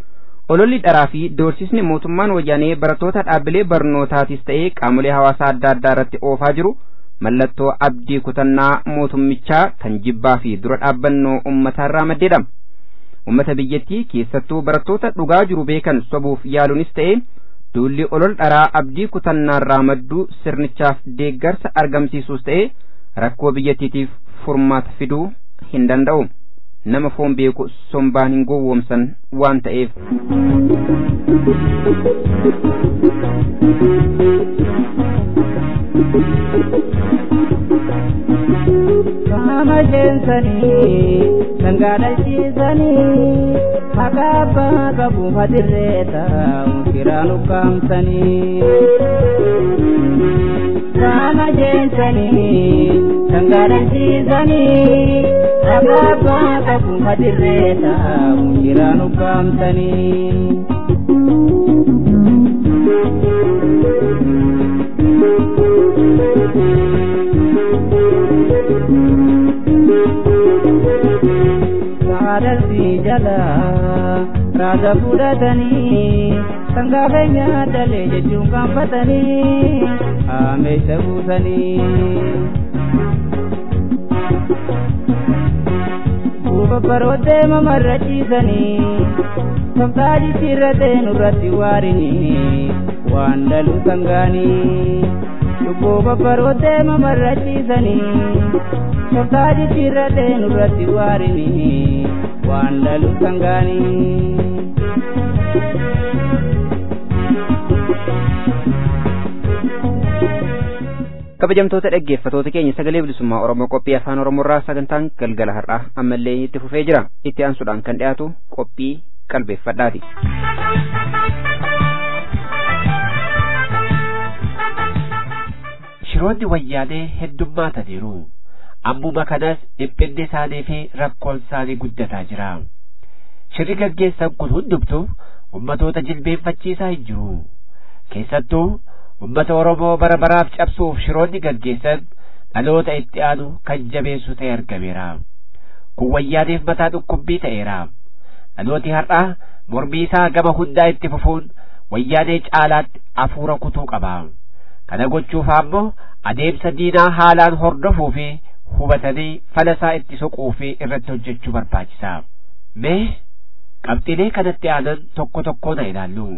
Ololli dharaa fi doorsisni mootummaan wayyaanee barattoota dhaabbilee barnootaatis ta'ee qaamolee hawaasaa adda addaa irratti oofaa jiru mallattoo abdii kutannaa mootummichaa kan jibbaa fi dura dhaabbannoo ummataarraa maddeedha. Ummata biyyattii keessattuu barattoota dhugaa jiru beekan sobuuf yaaluunis ta'ee duulli olol dharaa abdii kutannaarraa madduu sirnichaaf deeggarsa argamsiisuus ta'e rakkoo biyyattiitiif furmaata fiduu hin danda'u nama foon beeku sombaan hin gowwoomsan waan ta'eef. Saama jeensanii sangaa dhalchiisanii maqaa abbaa qabu hadirree taa'u firaan ukkaamsanii. Saama jeensanii sangaa dhalchiisanii maqaa abbaa qabu hadirree taa'u firaan ukkaamsanii. Saadalsi jala raasa fudhatanii sangaa keenya dalee jechuun kaanfatanii haameessa buusanii. Buufa baroottee mamarra ciisanii sabdaa jijjiirratee nurratti waarinii waan dhalu sangaanii. Lubbuu babbaroottee mamarra ciisanii sabdaa jijjiirratee nurratti waarinii waan dhalu sangaanii. kabajamtoota dhaggeeffatoota keenya sagalee bilisummaa oromoo qophii afaan oromoorraa sagantaan galgala har'aa ammallee itti fufee jira itti aansuudhaan kan dhiyaatu qophii qalbeeffadhaati. shiroonni wayyaanee heddummaataniiru ammuma kanas dhiphinni isaanii fi rakkoon isaanii guddataa jira shirri gaggeessan kun hundumtuu ummatoota jilbeenfachiisaa hin jiru keessattuu ummata oromoo bara baraaf cabsuuf shiroonni gaggeessan dhaloota itti aanu kan jabeessu ta'e argameera kun wayyaaneef mataa dhukkubbii ta'eera dhalooti har'aa mormii isaa gama hundaa itti fufuun wayyaanee caalaatti afuura kutuu qaba kana gochuuf ammoo adeemsa diinaa haalaan hordofuu fi hubatanii falasaa itti soquu fi irratti hojjechuu barbaachisa mee qabxiilee kanatti aanan tokko tokko na ilaallu.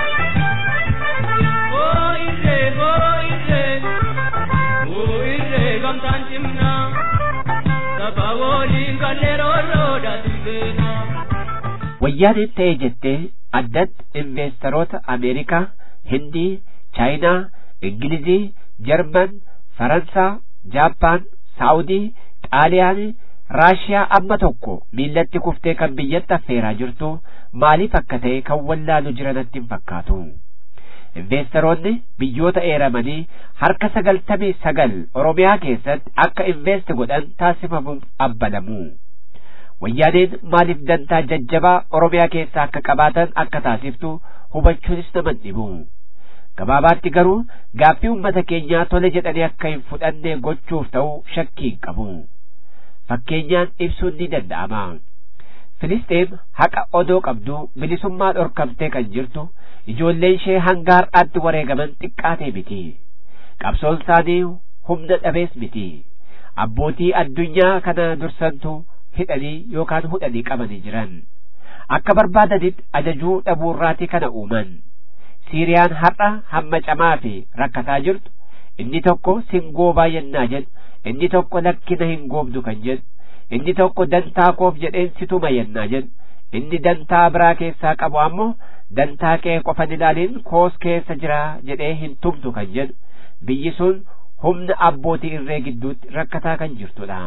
wayyaaneen ta'e jettee addatti investeroota ameerikaa hindii chaayinaa ingilizii jarman faransaa jaappaan saawudii xaaliyaan raashiyaa amma tokko miillatti kuftee kan biyyatti affeeraa jirtu maaliif akka ta'e kan wallaalu jiranatti hin fakkaatu investeroonni biyyoota eeramanii harka sagaltamii sagal oromiyaa keessatti akka invest godhan taasifamuuf abbalamu wayyaaneen maaliif dantaa jajjabaa oromiyaa keessaa akka qabaatan akka taasiftu hubachuunis nama dhibu gabaabaatti garuu gaaffii ummata keenyaa tole jedhanii akka hin fudhanne gochuuf ta'u shakkii hin qabu fakkeenyaan ibsuun ni danda'ama filisxeem haqa odoo qabdu bilisummaa dhorkamtee kan jirtu ijoolleen ishee hanga har'aatti wareegaman xiqqaatee miti qabsoon isaanii humna dhabees miti abbootii addunyaa kana dursantu hidhanii yookaan hudhanii qabanii jiran akka barbaadanitti ajajuu dhabuurraatii kana uuman siiriyaan har'a hamma camaa fi rakkataa jirtu inni tokko singoobaa yennaa jedhu inni tokko lakkina hin goobdu kan jedhu inni tokko dantaa koof jedheen situma yennaa jedhu inni dantaa biraa keessaa qabu ammoo dantaa kee qofan ilaaliin koos keessa jira jedhee hin tumtu kan jedhu biyyi sun humna abbootii irree gidduutti rakkataa kan jirtudha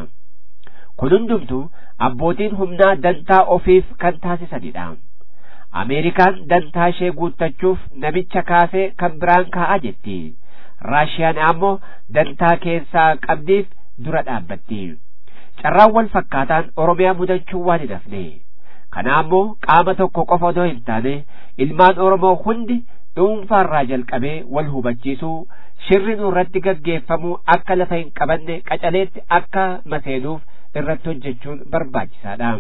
kun hundumtu abbootiin humnaa dantaa ofiif kan taasisanidha ameerikaan dantaa ishee guuttachuuf namicha kaasee kan biraan kaa'aa jetti raashiyaan ammoo dantaa keessaa qabdiif dura dhaabbatti carraan wal fakkaataan oromiyaa mudachuu waan hin hafne kana ammoo qaama tokko qofa odoo hin taane ilmaan oromoo hundi dhuunfaarraa jalqabee wal hubachiisuu shirri nurratti gaggeeffamu akka lafa hin qabanne qacaleetti akka maseenuuf irratti hojjechuun barbaachisaadha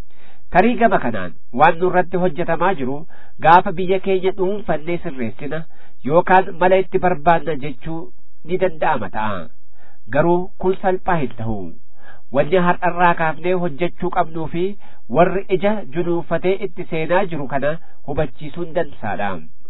tarii gama kanaan waan nurratti hojjetamaa jiru gaafa biyya keenya dhuunfannee sirreessina yookaan mala itti barbaanna jechuu ni danda'ama ta'a garuu kun salphaa hin ta'u wanni har'arraa kaafnee hojjechuu qabnuu fi warri ija junuunfatee itti seenaa jiru kana hubachiisuun dansaadha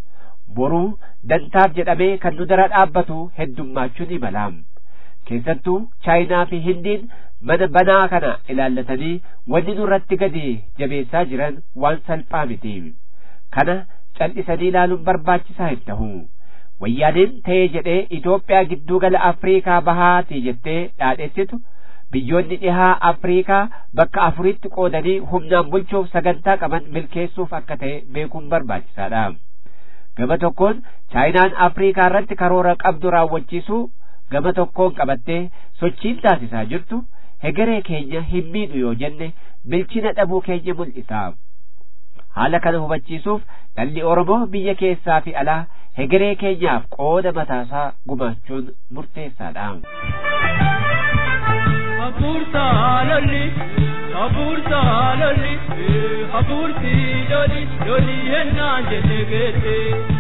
boruu dantaaf jedhamee kan nu dura dhaabbatu heddummaachuu ni mala keessattuu chaayinaa fi hindiin mana banaa kana ilaallatanii wanni nurratti gadi jabeessaa jiran waan salphaa miti kana cal'isanii ilaaluun barbaachisaa hin ta'u wayyaaneen ta'ee jedhee Itoophiyaa gidduu gala Afriikaa bahaati jettee dhaadheessitu biyyoonni dhihaa afriikaa bakka afuritti qoodanii humnaan bulchuuf sagantaa qaban milkeessuuf akka ta'e beekuun barbaachisaadha gama tokkoon chaayinaan afriikaa irratti karoora qabdu raawwachiisuu gama tokkoon qabattee sochiin taasisaa jirtu hegeree keenya hin miidhu yoo jenne bilchina dhabuu keenya mul'isa haala kana hubachiisuuf dhalli oromoo biyya keessaa fi alaa hegeree keenyaaf qooda mataasaa gumaachuun murteessaadha. Hafuurta lolli, hafuurta lolli, hafuurti lolli, lolli hennaan jette geette.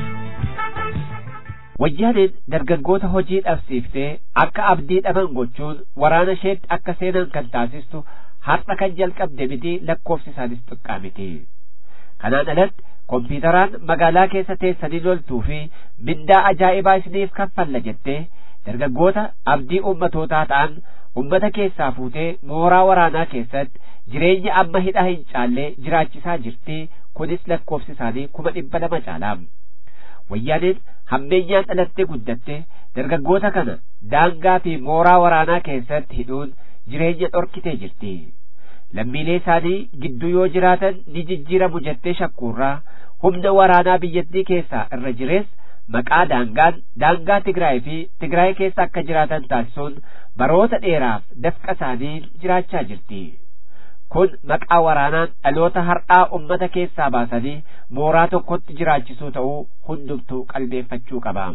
Wayyaaneen dargaggoota hojii dhabsiiftee akka abdii dhaban gochuun waraana isheetti akka seenan kan taasistu har'a kan jalqabde miti lakkoofsi isaanis xiqqaa miti. Kanaan alatti kompiitaraan magaalaa keessa teessanii loltuu fi mindaa ajaa'ibaa isiniif kaffalla jettee dargaggoota abdii ummatootaa ta'an ummata keessaa fuutee mooraa waraanaa keessatti jireenya amma hidhaa hin caallee jiraachisaa jirti kunis lakkoofsi isaanii kuma dhibba lama caala. Wayyaaneen hammeenyaan dhalattee guddatte dargaggoota kana daangaa fi mooraa waraanaa keessatti hidhuun jireenya dhorkitee jirti. lammiilee isaanii gidduu yoo jiraatan ni jijjiiramu jettee shakkuurraa humna waraanaa biyyattii keessaa irra jirees maqaa daangaan daangaa Tigraay fi Tigraay keessa akka jiraatan taasisuun baroota dheeraaf dafqa isaanii jiraachaa jirti. Kun maqaa waraanaan dhaloota har'aa ummata keessaa baasanii mooraa tokkotti jiraachisuu ta'uu hundumtuu qalbeeffachuu qaba.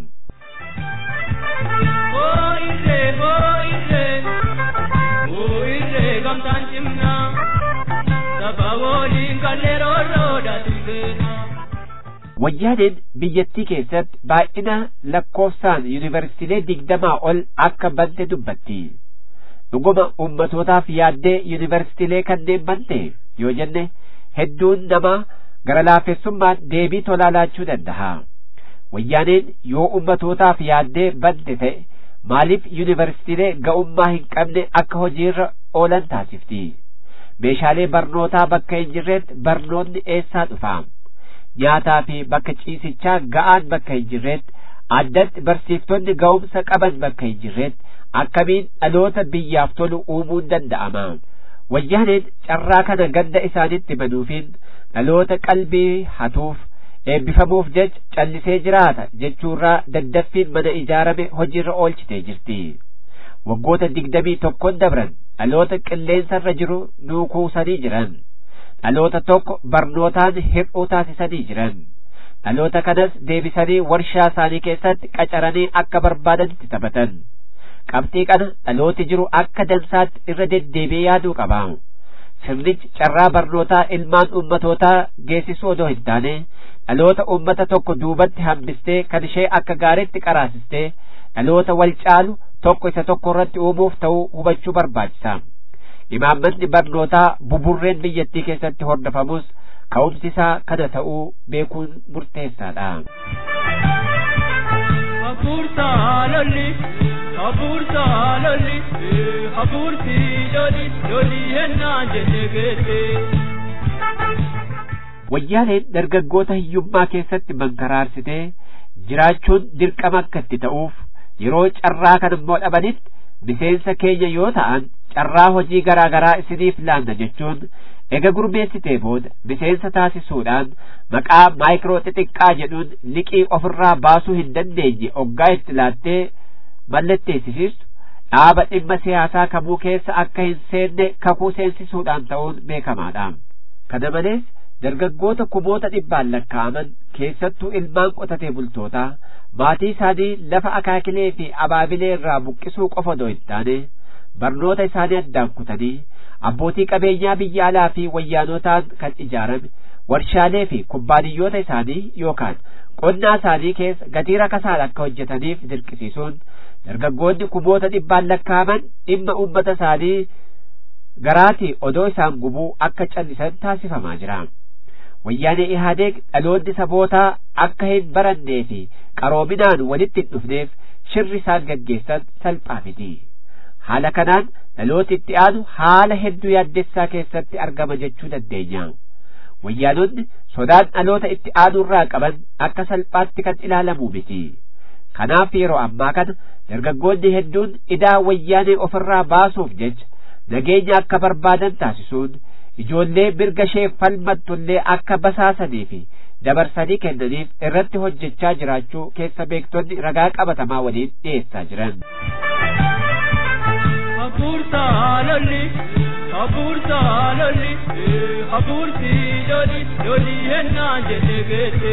Boo'irree boo'irree boo'irree gamtaan cimnaa saba waliin kalleeroo roodhatu seenaa. Wayyaaneen biyyattii keessatti baay'ina lakkoofsaan yuunivarsiitiilee digdamaa ol akka bante dubbatti. Dhuguma ummatootaaf yaaddee yuunivarsiitiilee kanneen bante yoo jenne hedduun namaa gara laafessummaan deebii tolaa laachuu danda'a. Wayyaaneen yoo ummatootaaf yaaddee bante ta'e maaliif yuunivarsiitiilee ga'ummaa hin qabne akka hojiirra oolan taasifti? Meeshaalee barnootaa bakka hin jirretti barnoonni eessaa dhufa? nyaataa fi bakka ciisichaa ga'aan bakka hin jirretti addatti barsiiftonni ga'umsa qaban bakka hin jirretti akkamiin dhaloota biyyaaf tolu uumuun danda'ama wayyaaneen carraa kana ganda isaanitti banuufiin dhaloota qalbii hatuuf eebbifamuuf jecha callisee jiraata jechuurraa daddaffiin mana ijaarame hojiirra oolchitee jirti waggoota digdamii tokkon dabran dhaloota qilleensarra jiru nuukuusanii jiran dhaloota tokko barnootaan hir'uu taasisanii jiran dhaloota kanas deebisanii warshaa isaanii keessatti qacaranii akka barbaadanitti taphatan qabxii kana dhalooti jiru akka dansaatti irra deddeebi'ee yaaduu qaba sirnichi carraa barnootaa ilmaan ummatootaa geessisuu odoo hin taane dhaloota ummata tokko duubatti hambistee kan ishee akka gaariitti qaraasistee dhaloota wal caalu tokko isa tokko irratti uumuuf ta'uu hubachuu barbaachisa. imaammanni barnootaa buburreen biyyattii keessatti hordofamus ka'umsi isaa kana ta'uu beekuun murteessaadha. Hafuurta lolli, hafuurta lolli, hafuurti lolli, lolli hennaan jette geette. Wayyaaneen dargaggoota hiyyummaa keessatti mankaraarsitee jiraachuun dirqama akka itti ta'uuf yeroo carraa kan immoo dhabanitti miseensa keenya yoo ta'an carraa hojii garaa garaa isiniif laanna jechuun ega gurmeessitee booda miseensa taasisuudhaan maqaa maayikiroo xixiqqaa jedhuun liqii ofirraa baasuu hin dandeenye oggaa itti laattee mallatteessisiistu dhaaba dhimma siyaasaa kamuu keessa akka hin seenne kakuu seensisuudhaan ta'uun beekamaadha. Kana malees dargaggoota kumoota dhibbaan lakkaa'aman keessattuu ilmaan qotatee bultootaa maatii isaanii lafa akaakilee fi abaabilee irraa buqqisuu qofa odoo hin taane barnoota isaanii addaan kutanii abbootii qabeenyaa biyya alaa fi wayyaanotaan kan ijaarame warshaalee fi kubbaaniyyoota isaanii yookaan qonnaa isaanii keessa gatii rakasaan akka hojjetaniif dirqisiisuun dargaggoonni kumoota dhibbaan lakkaa'aman dhimma uummata isaanii garaatii odoo isaan gubuu akka callisan taasifamaa jira. wayyaanee ihaadeeg dhaloonni sabootaa akka hin barannee fi qaroominaan walitti hin dhufneef shirri isaan gaggeessan salphaa miti haala kanaan dhalooti itti aanu haala hedduu yaaddessaa keessatti argama jechuu dandeenya wayyaanonni sodaan dhaloota itti aanurraa qaban akka salphaatti kan ilaalamu miti kanaaf yeroo ammaa kana dargaggoonni hedduun idaa wayyaanee ofirraa baasuuf jecha nageenya akka barbaadan taasisuun ijoollee mirga ishee falmattullee akka basaasanii fi dabarsanii kennaniif irratti hojjechaa jiraachuu keessa beektonni ragaa qabatamaa waliin dhiyeessaa jiran. Hafuurta lolli, hafuurta lolli, hafuurti lolli, lolli hennaa jenne geesse.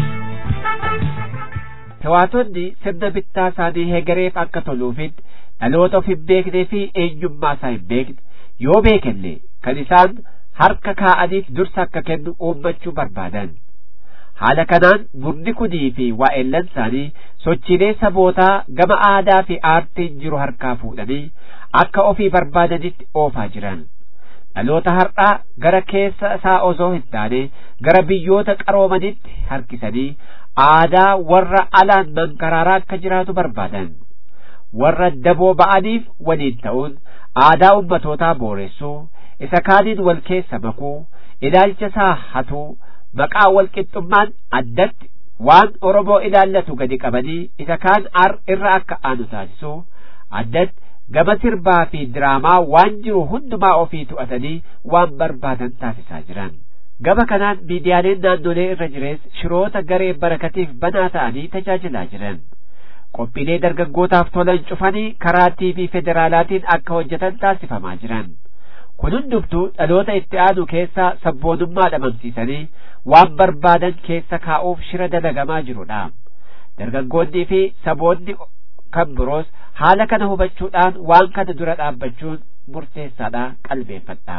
Tawaatonni sirna bittaa isaanii heegareef akka toluufin dhaloota of hin beeknee fi eenyummaa isaa hin beekne yoo beekanne kan isaan harka kaa'aniif dursa akka kennu uummachuu barbaadan. Haala kanaan murni kunii fi waa'ellan isaanii sochiilee sabootaa gama aadaa fi aartiin jiru harkaa fuudhanii akka ofii barbaadanitti oofaa jiran. Dhaloota har'aa gara keessa isaa osoo hin taane gara biyyoota qaroomanitti harkisanii aadaa warra alaan mankaraaraa akka jiraatu barbaadan. Warra daboo ba'aniif waliin ta'uun aadaa ummatootaa booressuu, isa kaaniin wal keessa makuu, ilaalcha isaa hatuu, maqaa wal qixxummaan addatti waan Oromoo ilaallatu gadi qabanii isa kaan ar irra akka aanu taasisuu, addatti gama sirbaa fi diraamaa waan jiru hundumaa ofii to'atanii waan barbaadan taasisaa jiran. Gama kanaan miidiyaaleen naannolee irra jires shiroota garee barakatiif banaa ta'anii tajaajilaa jiran. Qophiilee dargaggootaaf tolan cufanii karaa TV federaalaatiin akka hojjetan taasifamaa jiran. Kun hundumtuu dhaloota itti aanu keessaa sabboonummaa dhabamsiisanii waan barbaadan keessa kaa'uuf shira dalagamaa jirudha. Dargaggoonnii fi saboonni kan biroos haala kana hubachuudhaan waan kana dura dhaabbachuun murteessaadha qalbeeffadha.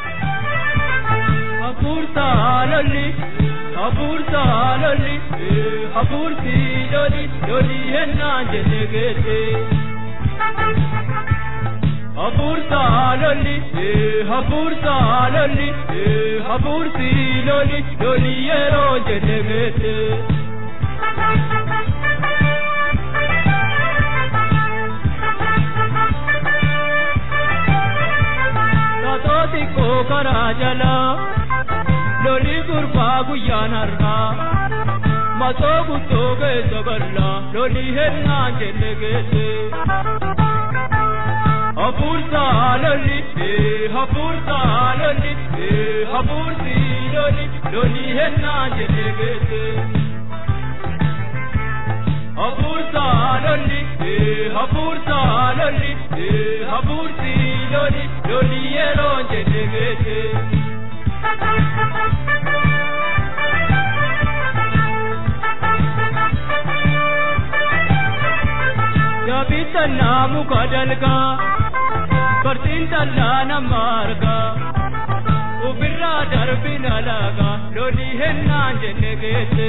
Hafuurta lolli, hafuurta lolli, hafuurti lolli, lolli hennaa jenne geesse. Hafuurta lolli, hafuurta lolli, hafuurti lolli, lolli yeroo jenne geesse. Tatooti koo karaa jalaa, lolli gurbaa guyyaan har'aa. Masoo guttoo keessa bal'aa, lolli hennaa jenne geesse. Hafuurta lolli, hafuurta lolli, hafuurti lolli, lolli hennaa jenne geesse. Hafuurta lolli, hafuurta lolli, hafuurti lolli, lolli yeroo jenne geesse. Yaabbii tallaa muka dalgaa, barsiin tallaa nama argaa. Ofirraa darbin alaagaa, lolli hennaan jenne geesse.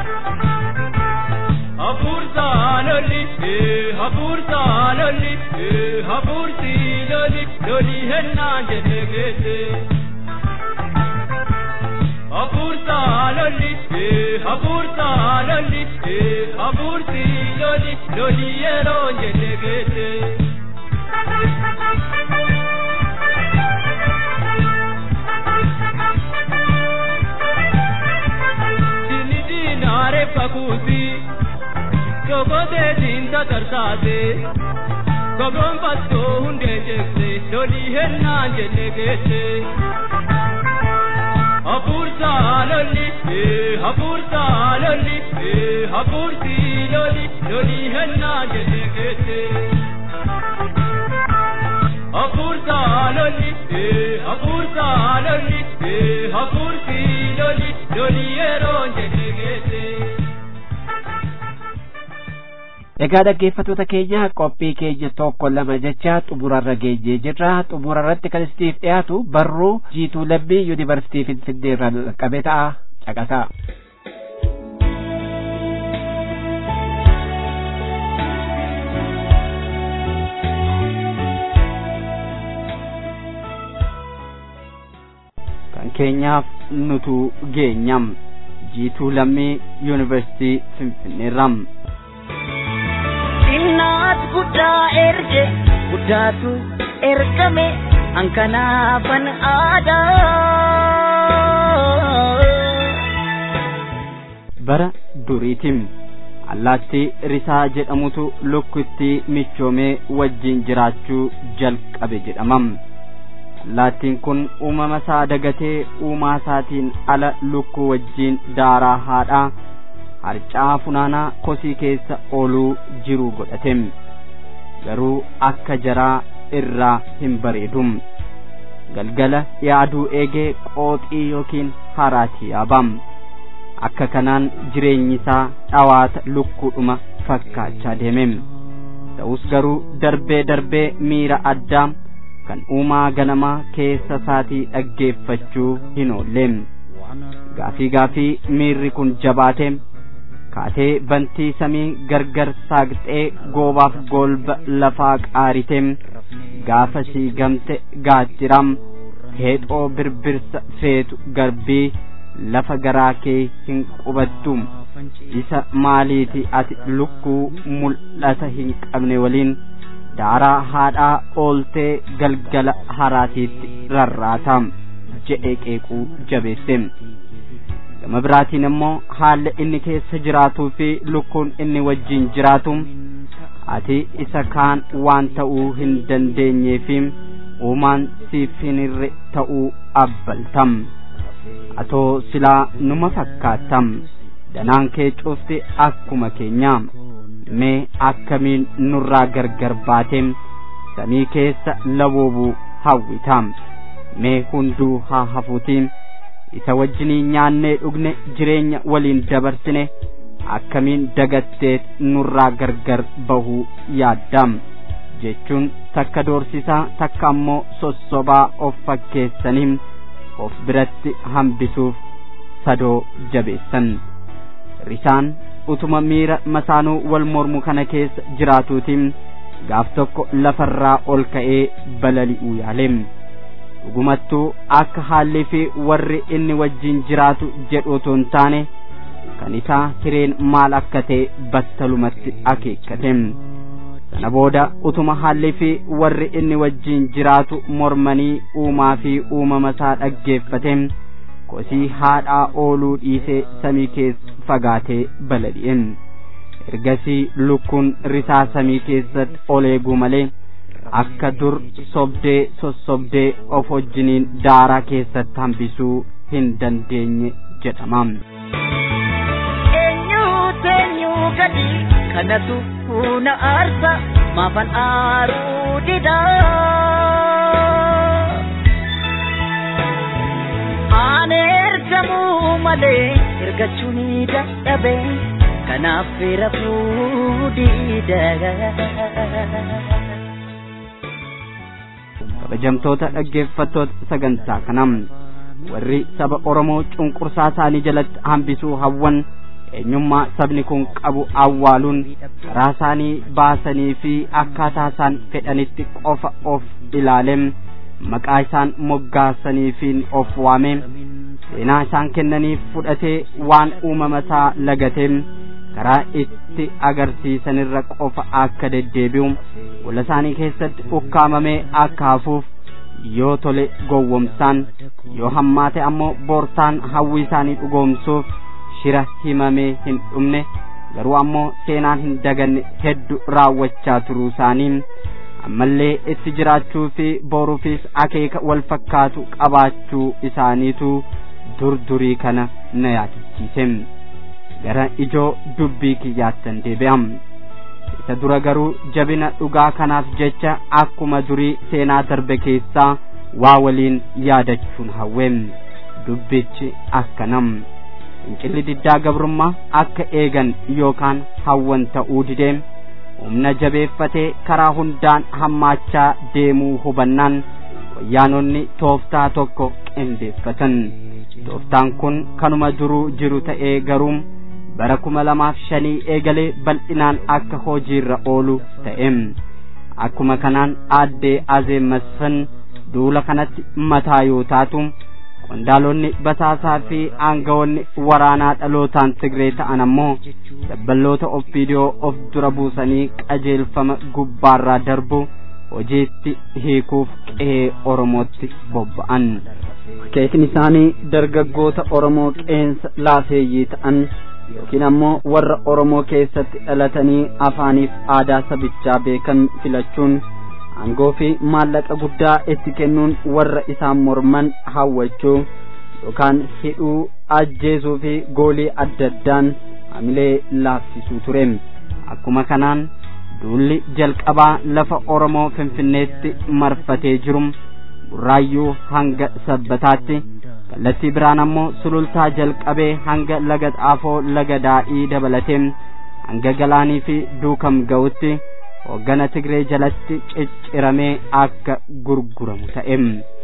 Hafuurta lolli, hafuurta lolli, hafuurti lolli, lolli hennaan jenne geesse. Hafuurta lolli, hafuurta lolli, hafuurti lolli, lolli yeroo jenne geesse. Dinni diinaare fakuuti, gogootee diinta tarsaase, gobroon battoo hundee jeeksee, lolli hennaan jenne geesse. Hafuurta lolli, hafuurta lolli, hafuurti lolli, lolli hennaa jenne geesse. Hafuurta lolli, hafuurta lolli, hafuurti lolli, lolli yeroo jenne geesse. Egaa dhaggeeffattoota keenya qophii keenya tokko lama jecha xumurarra geenyee jirra. Xumurarratti kan isiniif dhiyaatu barruu jiituu lammii yuunivarsiitii Finfinnee irraa qabe ta'a. Caqasaa. kan keenyaaf nutu geenyam jiituu lammii yuunivarsiitii finfinneerram Innaat guddaa erge guddaatu ergame hankanaafan aadaa. bara duriitim allaattii risaa jedhamutu lukkitti michoomee wajjin jiraachuu jalqabe jedhamam allaattiin kun uumama isaa dagatee uumaa isaatiin ala lukkuu wajjiin daaraa haadhaa harcaa funaanaa kosii keessa ooluu jiru godhate garuu akka jaraa irraa hin bareedum galgala yaaduu eegee qooxii yookiin haraati yaabam akka kanaan jireenyi isaa dhawaata lukkuudhuma fakkaachaa deeme ta'us garuu darbee darbee miira addaa kan uumaa ganamaa keessa isaatii dhaggeeffachuu hin oolle gaafii gaafii miirri kun jabaate kaatee bantii samii gargar saaqxee goobaaf golba lafaa qaarite gaafa sii gamte gaattiram heexoo birbirsa feetu garbii lafa garaa kee hin qubattu isa maaliiti ati lukkuu mul'ata hin qabne waliin daaraa haadhaa ooltee galgala haraatiitti rarraata jedhee qeequu jabeesse gama biraatiin immoo haalli inni keessa jiraatuu fi lukkuun inni wajjin jiraatu ati isa kaan waan ta'uu hin dandeenyee fi uumaan siif hin irre ta'uu abbaltam atoo silaa numa fakkaattam danaan kee cufti akkuma keenya mee akkamiin nurraa gargar baateem samii keessa laboobuu hawwitam mee hunduu haa hafuutiin isa wajjinii nyaannee dhugne jireenya waliin dabarsine akkamiin dagatteet nurraa gargar bahuu yaaddam jechuun takka doorsisaa takka ammoo sossobaa of fakkeessanii of biratti hambisuuf sadoo jabeessan risaan utuma miira masaanuu wal mormu kana keessa jiraatuutiin gaaf tokko lafarraa ol ka'ee balali'uu yaaleem dhugumattuu akka haalli fi warri inni wajjin jiraatu jedhu otoo hin taane kan isaa hireen maal akka ta'e battalumatti akeekkate sana booda utuma haalli fi warri inni wajjin jiraatu mormanii uumaa fi uumama isaa dhaggeeffate kosii haadhaa ooluu dhiisee samii keessa fagaatee balali'e ergasii lukkuun risaa samii keessatti ol eeguu malee akka dur sobdee sossobdee of wajjiniin daaraa keessatti hambisuu hin dandeenye jedhama. eenyuutu eenyuu gadi kanatu huna aarsa maafan aaruu dida aan ergamuu malee ergachuu ni dadhabe kanaaf rafuu dida kabajamtoota dhaggeeffattoota sagantaa kanam warri saba oromoo cunqursaa isaanii jalatti hambisuu hawwan eenyummaa sabni kun qabu awwaaluun karaa isaanii baasanii fi akkaataa isaan fedhanitti qofa of ilaalem maqaa isaan moggaasaniifiin of waame seenaa isaan kennaniif fudhatee waan uumama isaa lagateem karaa itti agarsiisanirra qofa akka deddeebi'u gola isaanii keessatti ukkaamamee akka hafuuf yoo tole gowwomsaan yoo hammaate ammoo boortaan hawwii isaanii dhugoomsuuf shira himamee hin dhumne garuu ammoo seenaan hin daganne heddu raawwachaa turuu isaanii ammallee itti jiraachuu fi boruufis akeeka wal fakkaatu qabaachuu isaaniitu dur durii kana na yaadachiise gara ijoo dubbii kiyyaattan deebi'am isa dura garuu jabina dhugaa kanaaf jecha akkuma durii seenaa darbe keessaa waa waliin yaadachuun hawweem dubbichi akkanam fincilli diddaa gabrummaa akka eegan yookaan hawwan ta'uu dideem humna jabeeffatee karaa hundaan hammaachaa deemuu hubannaan wayyaanonni tooftaa tokko qindeeffatan tooftaan kun kanuma duruu jiru ta'ee garuu bara kuma lamaaf shanii eegalee bal'inaan akka hojiirra oolu ta'e akkuma kanaan aaddee azee masfan duula kanatti mataa yoo taatu qondaalonni basaasaa fi aangawoonni waraanaa dhalootaan tigree ta'an ammoo dabballoota ofiidiyoo of dura buusanii qajeelfama gubbaarraa darbu hojiitti hiikuuf qe'ee oromootti bobba'an keekin isaanii dargaggoota oromoo qeensa laafeeyyii ta'an yookiin ammoo warra oromoo keessatti dhalatanii afaaniif aadaa sabichaa beekan filachuun aangoo fi maallaqa guddaa itti kennuun warra isaan morman hawwachuu yookaan hidhuu ajjeesuu fi goolii adda addaan hamilee laafsisuu ture akkuma kanaan duulli jalqabaa lafa oromoo finfinneetti marfatee jiru burraayyuu hanga sabbataatti kallattii biraan ammoo sulultaa jalqabee hanga laga xaafoo laga daadhii dabalatee hanga galaanii fi duukam ga'utti hoggana tigree jalatti cicciramee akka gurguramu ta'e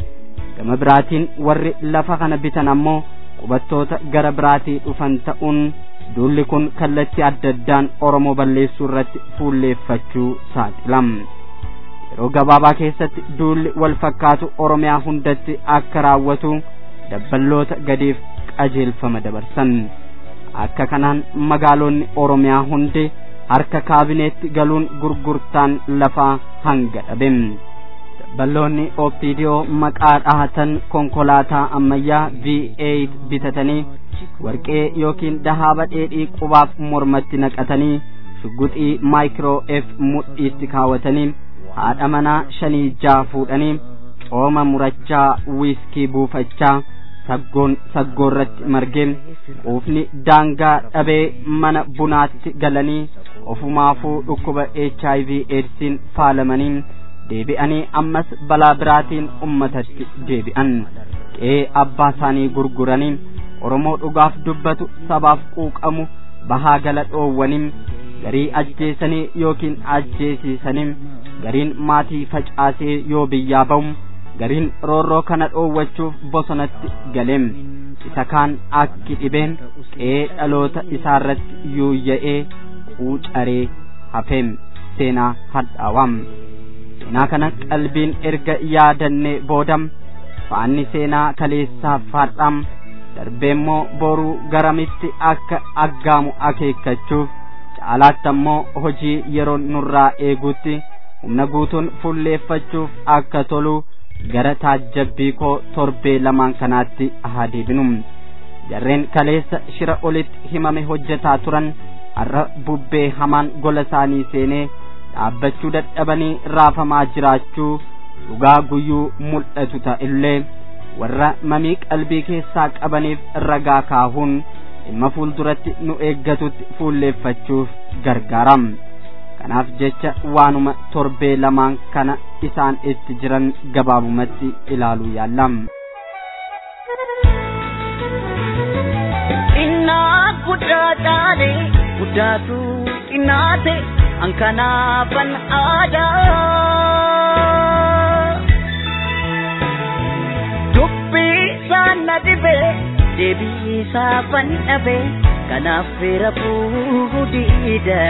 gama biraatiin warri lafa kana bitan ammoo qubattoota gara biraatii dhufan ta'uun duulli kun kallattii adda addaan oromoo balleessuu irratti fuulleeffachuu saaxilam yeroo gabaabaa keessatti duulli wal fakkaatu oromiyaa hundatti akka raawwatu dabballoota gadiif qajeelfama dabarsan akka kanaan magaalonni oromiyaa hundi harka kaabineetti galuun gurgurtaan lafaa hanga dhabe dabballoonni ooppiidiyoo maqaa dhahatan konkolaataa ammayyaa V8 bitatanii warqee yookiin dahaaba dheedhii qubaaf mormatti naqatanii shugguxii maayikiroo F mudhiitti kaawwatanii haadha manaa shanii jaa fuudhanii cooma murachaa wiiskii buufachaa saggoon saggoorratti margee quufni daangaa dhabee mana bunaatti galanii ofumaafuu dhukkuba HIV eedsiin faalamanii deebi'anii ammas balaa biraatiin ummatatti deebi'an qe'ee abbaa isaanii gurguranii oromoo dhugaaf dubbatu sabaaf quuqamu bahaa gala dhoowwanii garii ajjeesanii yookiin ajjeesiisanii gariin maatii facaasee yoo biyyaa ba'u gariin roorroo kana dhoowwachuuf bosonatti galeem isa kaan akki dhibeen qe'ee dhaloota isaarratti yuuyya'ee quucaree hafeem seenaa hadhaawam seenaa kana qalbiin erga yaadannee boodam faanni seenaa kaleessaaf faadhaam darbeemmoo boruu garamitti akka aggaamu akeekkachuuf caalaatti ammoo hojii yeroo nurraa eeguutti humna guutuun fulleeffachuuf akka tolu gara taajjabbii koo torbee lamaan kanaatti haa deebinu jarreen kaleessa shira olitti himame hojjetaa turan har'a bubbee hamaan gola isaanii seenee dhaabbachuu dadhabanii raafamaa jiraachuu dhugaa guyyuu mul'atu ta'illee warra mamii qalbii keessaa qabaniif ragaa kaahuun dhimma fuulduratti nu eeggatutti fuulleeffachuuf gargaaram kanaaf jecha waanuma torbee lamaan kana isaan itti jiran gabaabumatti ilaaluu yaallam. Innaa guddaa taane guddaatu xinnaate hankanaafan aadaa. Dubbii saana dhibee deebii saafan dhabee kanaaf feera fuudhiidha.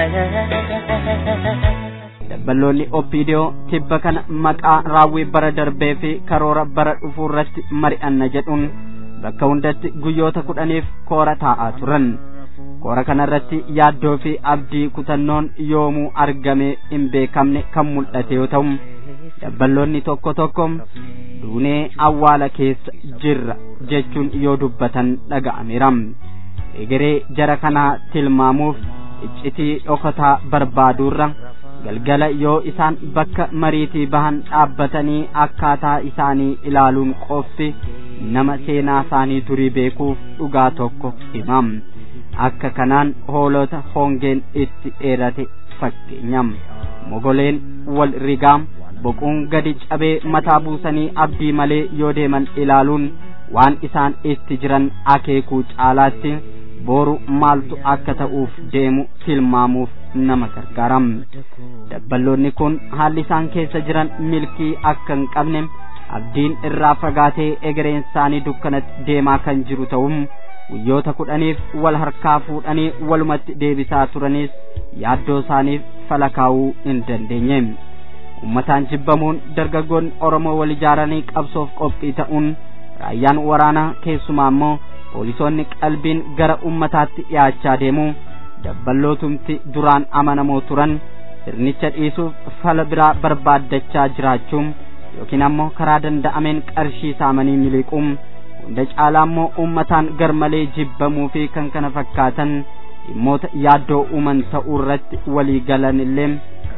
dabballoonni oppiidiyoo tibba kana maqaa raawwii bara darbee fi karoora bara dhufuu irratti mari'anna jedhuun bakka hundatti guyyoota kudhaniif koora taa'aa turan koora kana irratti yaaddoo fi abdii kutannoon yoomuu argame hin beekamne kan mul'ate yoo ta'u dabballoonni tokko tokko duunee awwaala keessa jirra jechuun yoo dubbatan dhaga'ameera egeree jara kanaa tilmaamuuf iccitii dhokataa barbaaduurra galgala yoo isaan bakka mariitii bahan dhaabbatanii akkaataa isaanii ilaaluun qofti nama seenaa isaanii durii beekuuf dhugaa tokko himam akka kanaan hoolota hongeen itti dheerate fakkeenyam mogoleen wal rigaam boquun gadi cabee mataa buusanii abdii malee yoo deeman ilaaluun waan isaan itti jiran akeekuu caalaatti booru maaltu akka ta'uuf deemu tilmaamuuf nama gargaaram dabballoonni kun haalli isaan keessa jiran milkii akka hin qabne abdiin irraa fagaatee egereen isaanii dukkanatti deemaa kan jiru ta'um guyyoota kudhaniif wal harkaa fuudhanii walumatti deebisaa turanis yaaddoo isaaniif fala kaa'uu hin dandeenye ummataan jibbamuun dargaggoonni oromoo wal ijaaranii qabsoof qophii ta'uun raayyaan waraanaa keessumaa immoo poolisoonni qalbiin gara ummataatti dhiyaachaa deemu dabballootumti duraan amanamoo turan sirnicha dhiisuuf fala biraa barbaaddachaa jiraachuun yookiin ammoo karaa danda'ameen qarshii saamanii miliquun hunda caalaa immoo ummataan garmalee jibbamuu fi kan kana fakkaatan dhimmoota yaaddoo uuman ta'uu irratti walii galan illee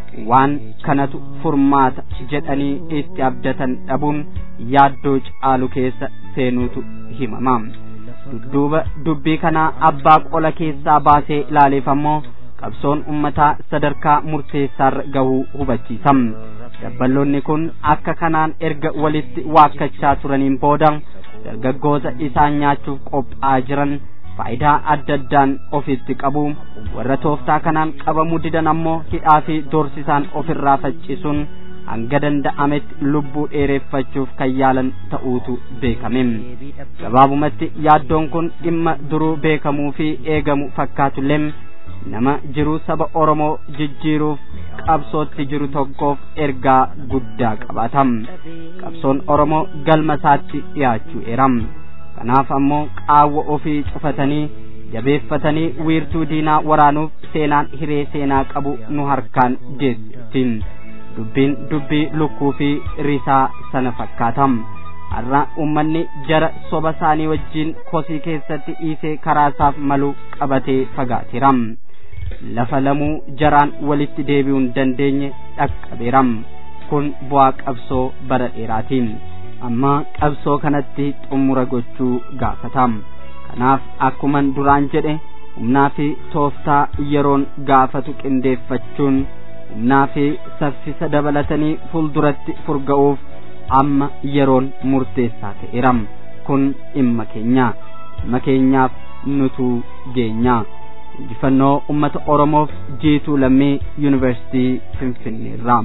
waan kanatu furmaata jedhanii itti abdatan dhabuun yaaddoo caalu keessa seenuutu himama dudduuba dubbii kanaa abbaa qola keessaa baasee ilaaleef ammoo qabsoon ummataa sadarkaa murteessaarra gahuu hubachiisa dabballoonni kun akka kanaan erga walitti waakkachaa turaniin booda dargaggoota isaan nyaachuuf qophaa'aa jiran faayidaa adda addaan ofitti qabu warra tooftaa kanaan qabamuu didan ammoo hidhaa fi doorsisaan ofirraa faccisuun hanga danda'ametti lubbuu dheereffachuuf kan yaalan ta'uutu beekame gabaabumatti yaaddoon kun dhimma duruu beekamuu fi eegamu fakkaatullee nama jiruu saba oromoo jijjiiruuf qabsootti jiru tokkoof ergaa guddaa qabaata qabsoon oromoo galma isaatti dhiyaachuu eeram kanaaf ammoo qaawwa ofii cufatanii jabeeffatanii wiirtuu diinaa waraanuuf seenaan hiree seenaa qabu nu harkaan geessittiin dubbiin dubbii lukkuu fi risaa sana fakkaatam har'a ummanni jara soba isaanii wajjiin kosii keessatti dhiisee karaasaaf malu qabatee fagaateeram lafa lamuu jaraan walitti deebi'uu hin dandeenye dhaqqabeeram kun bu'aa qabsoo bara dheeraatiin amma qabsoo kanatti xumura gochuu gaafatam kanaaf akkuman duraan jedhe humnaa fi tooftaa yeroon gaafatu qindeeffachuun humnaa fi saffisa dabalatanii fuulduratti furga'uuf amma yeroon murteessaa ta'eeram kun dhimma keenya dhimma keenyaaf nutuu geenya injifannoo ummata oromoof jiituu lammii yuunivarsiitii finfinneerraa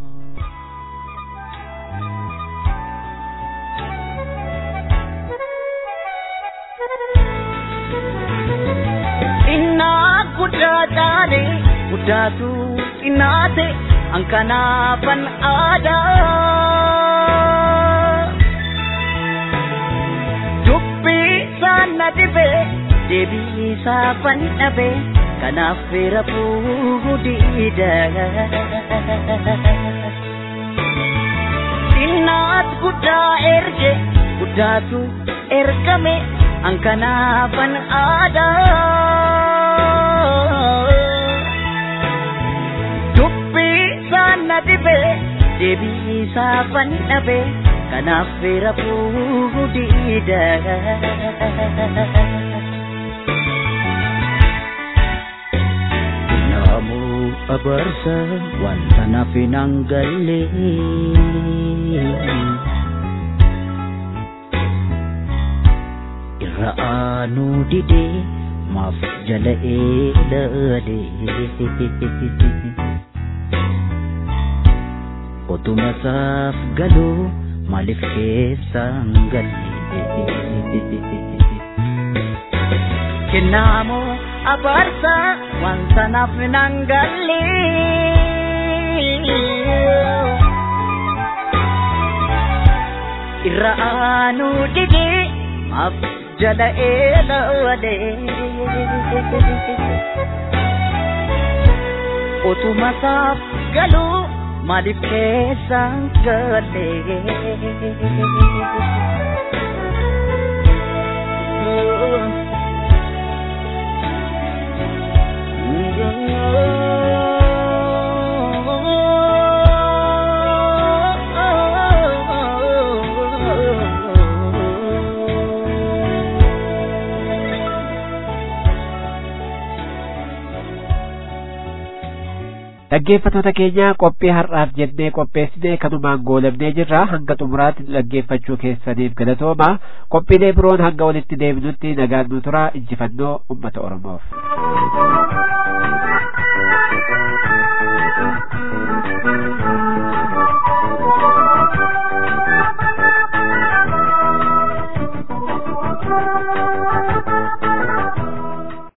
guddaa taane guddaatu xinnaate hankanaafan aadaa dubbii saana dhibe deebii saafan dhabe kanaaf feera fuudhuu diida xinnaat guddaa erge guddaatu ergame hankanaafan aadaa na dhibe deebii saafan dhabe kanaaf feera fuudhuu diida Namoo abarsa wanta naaf hin hangalle irra aanuu didee maaf jala eelale. Otuma saaf galuu maaliif keessaan galle. Kennaamoo abaarsa wanta naaf nan galle. Irra aanuu didee maaf jala eelawale. Otuma saaf galuu. maaliif keessaan galle. dhaggeeffatoota keenya qophii har'aaf jennee qopheessine kanumaan goolabnee jirra hanga xumuraatti dhaggeeffachuu keessaniif galatooma qophiilee biroon hanga walitti deebinutti nagaan nu tura injifannoo ummata oromoof.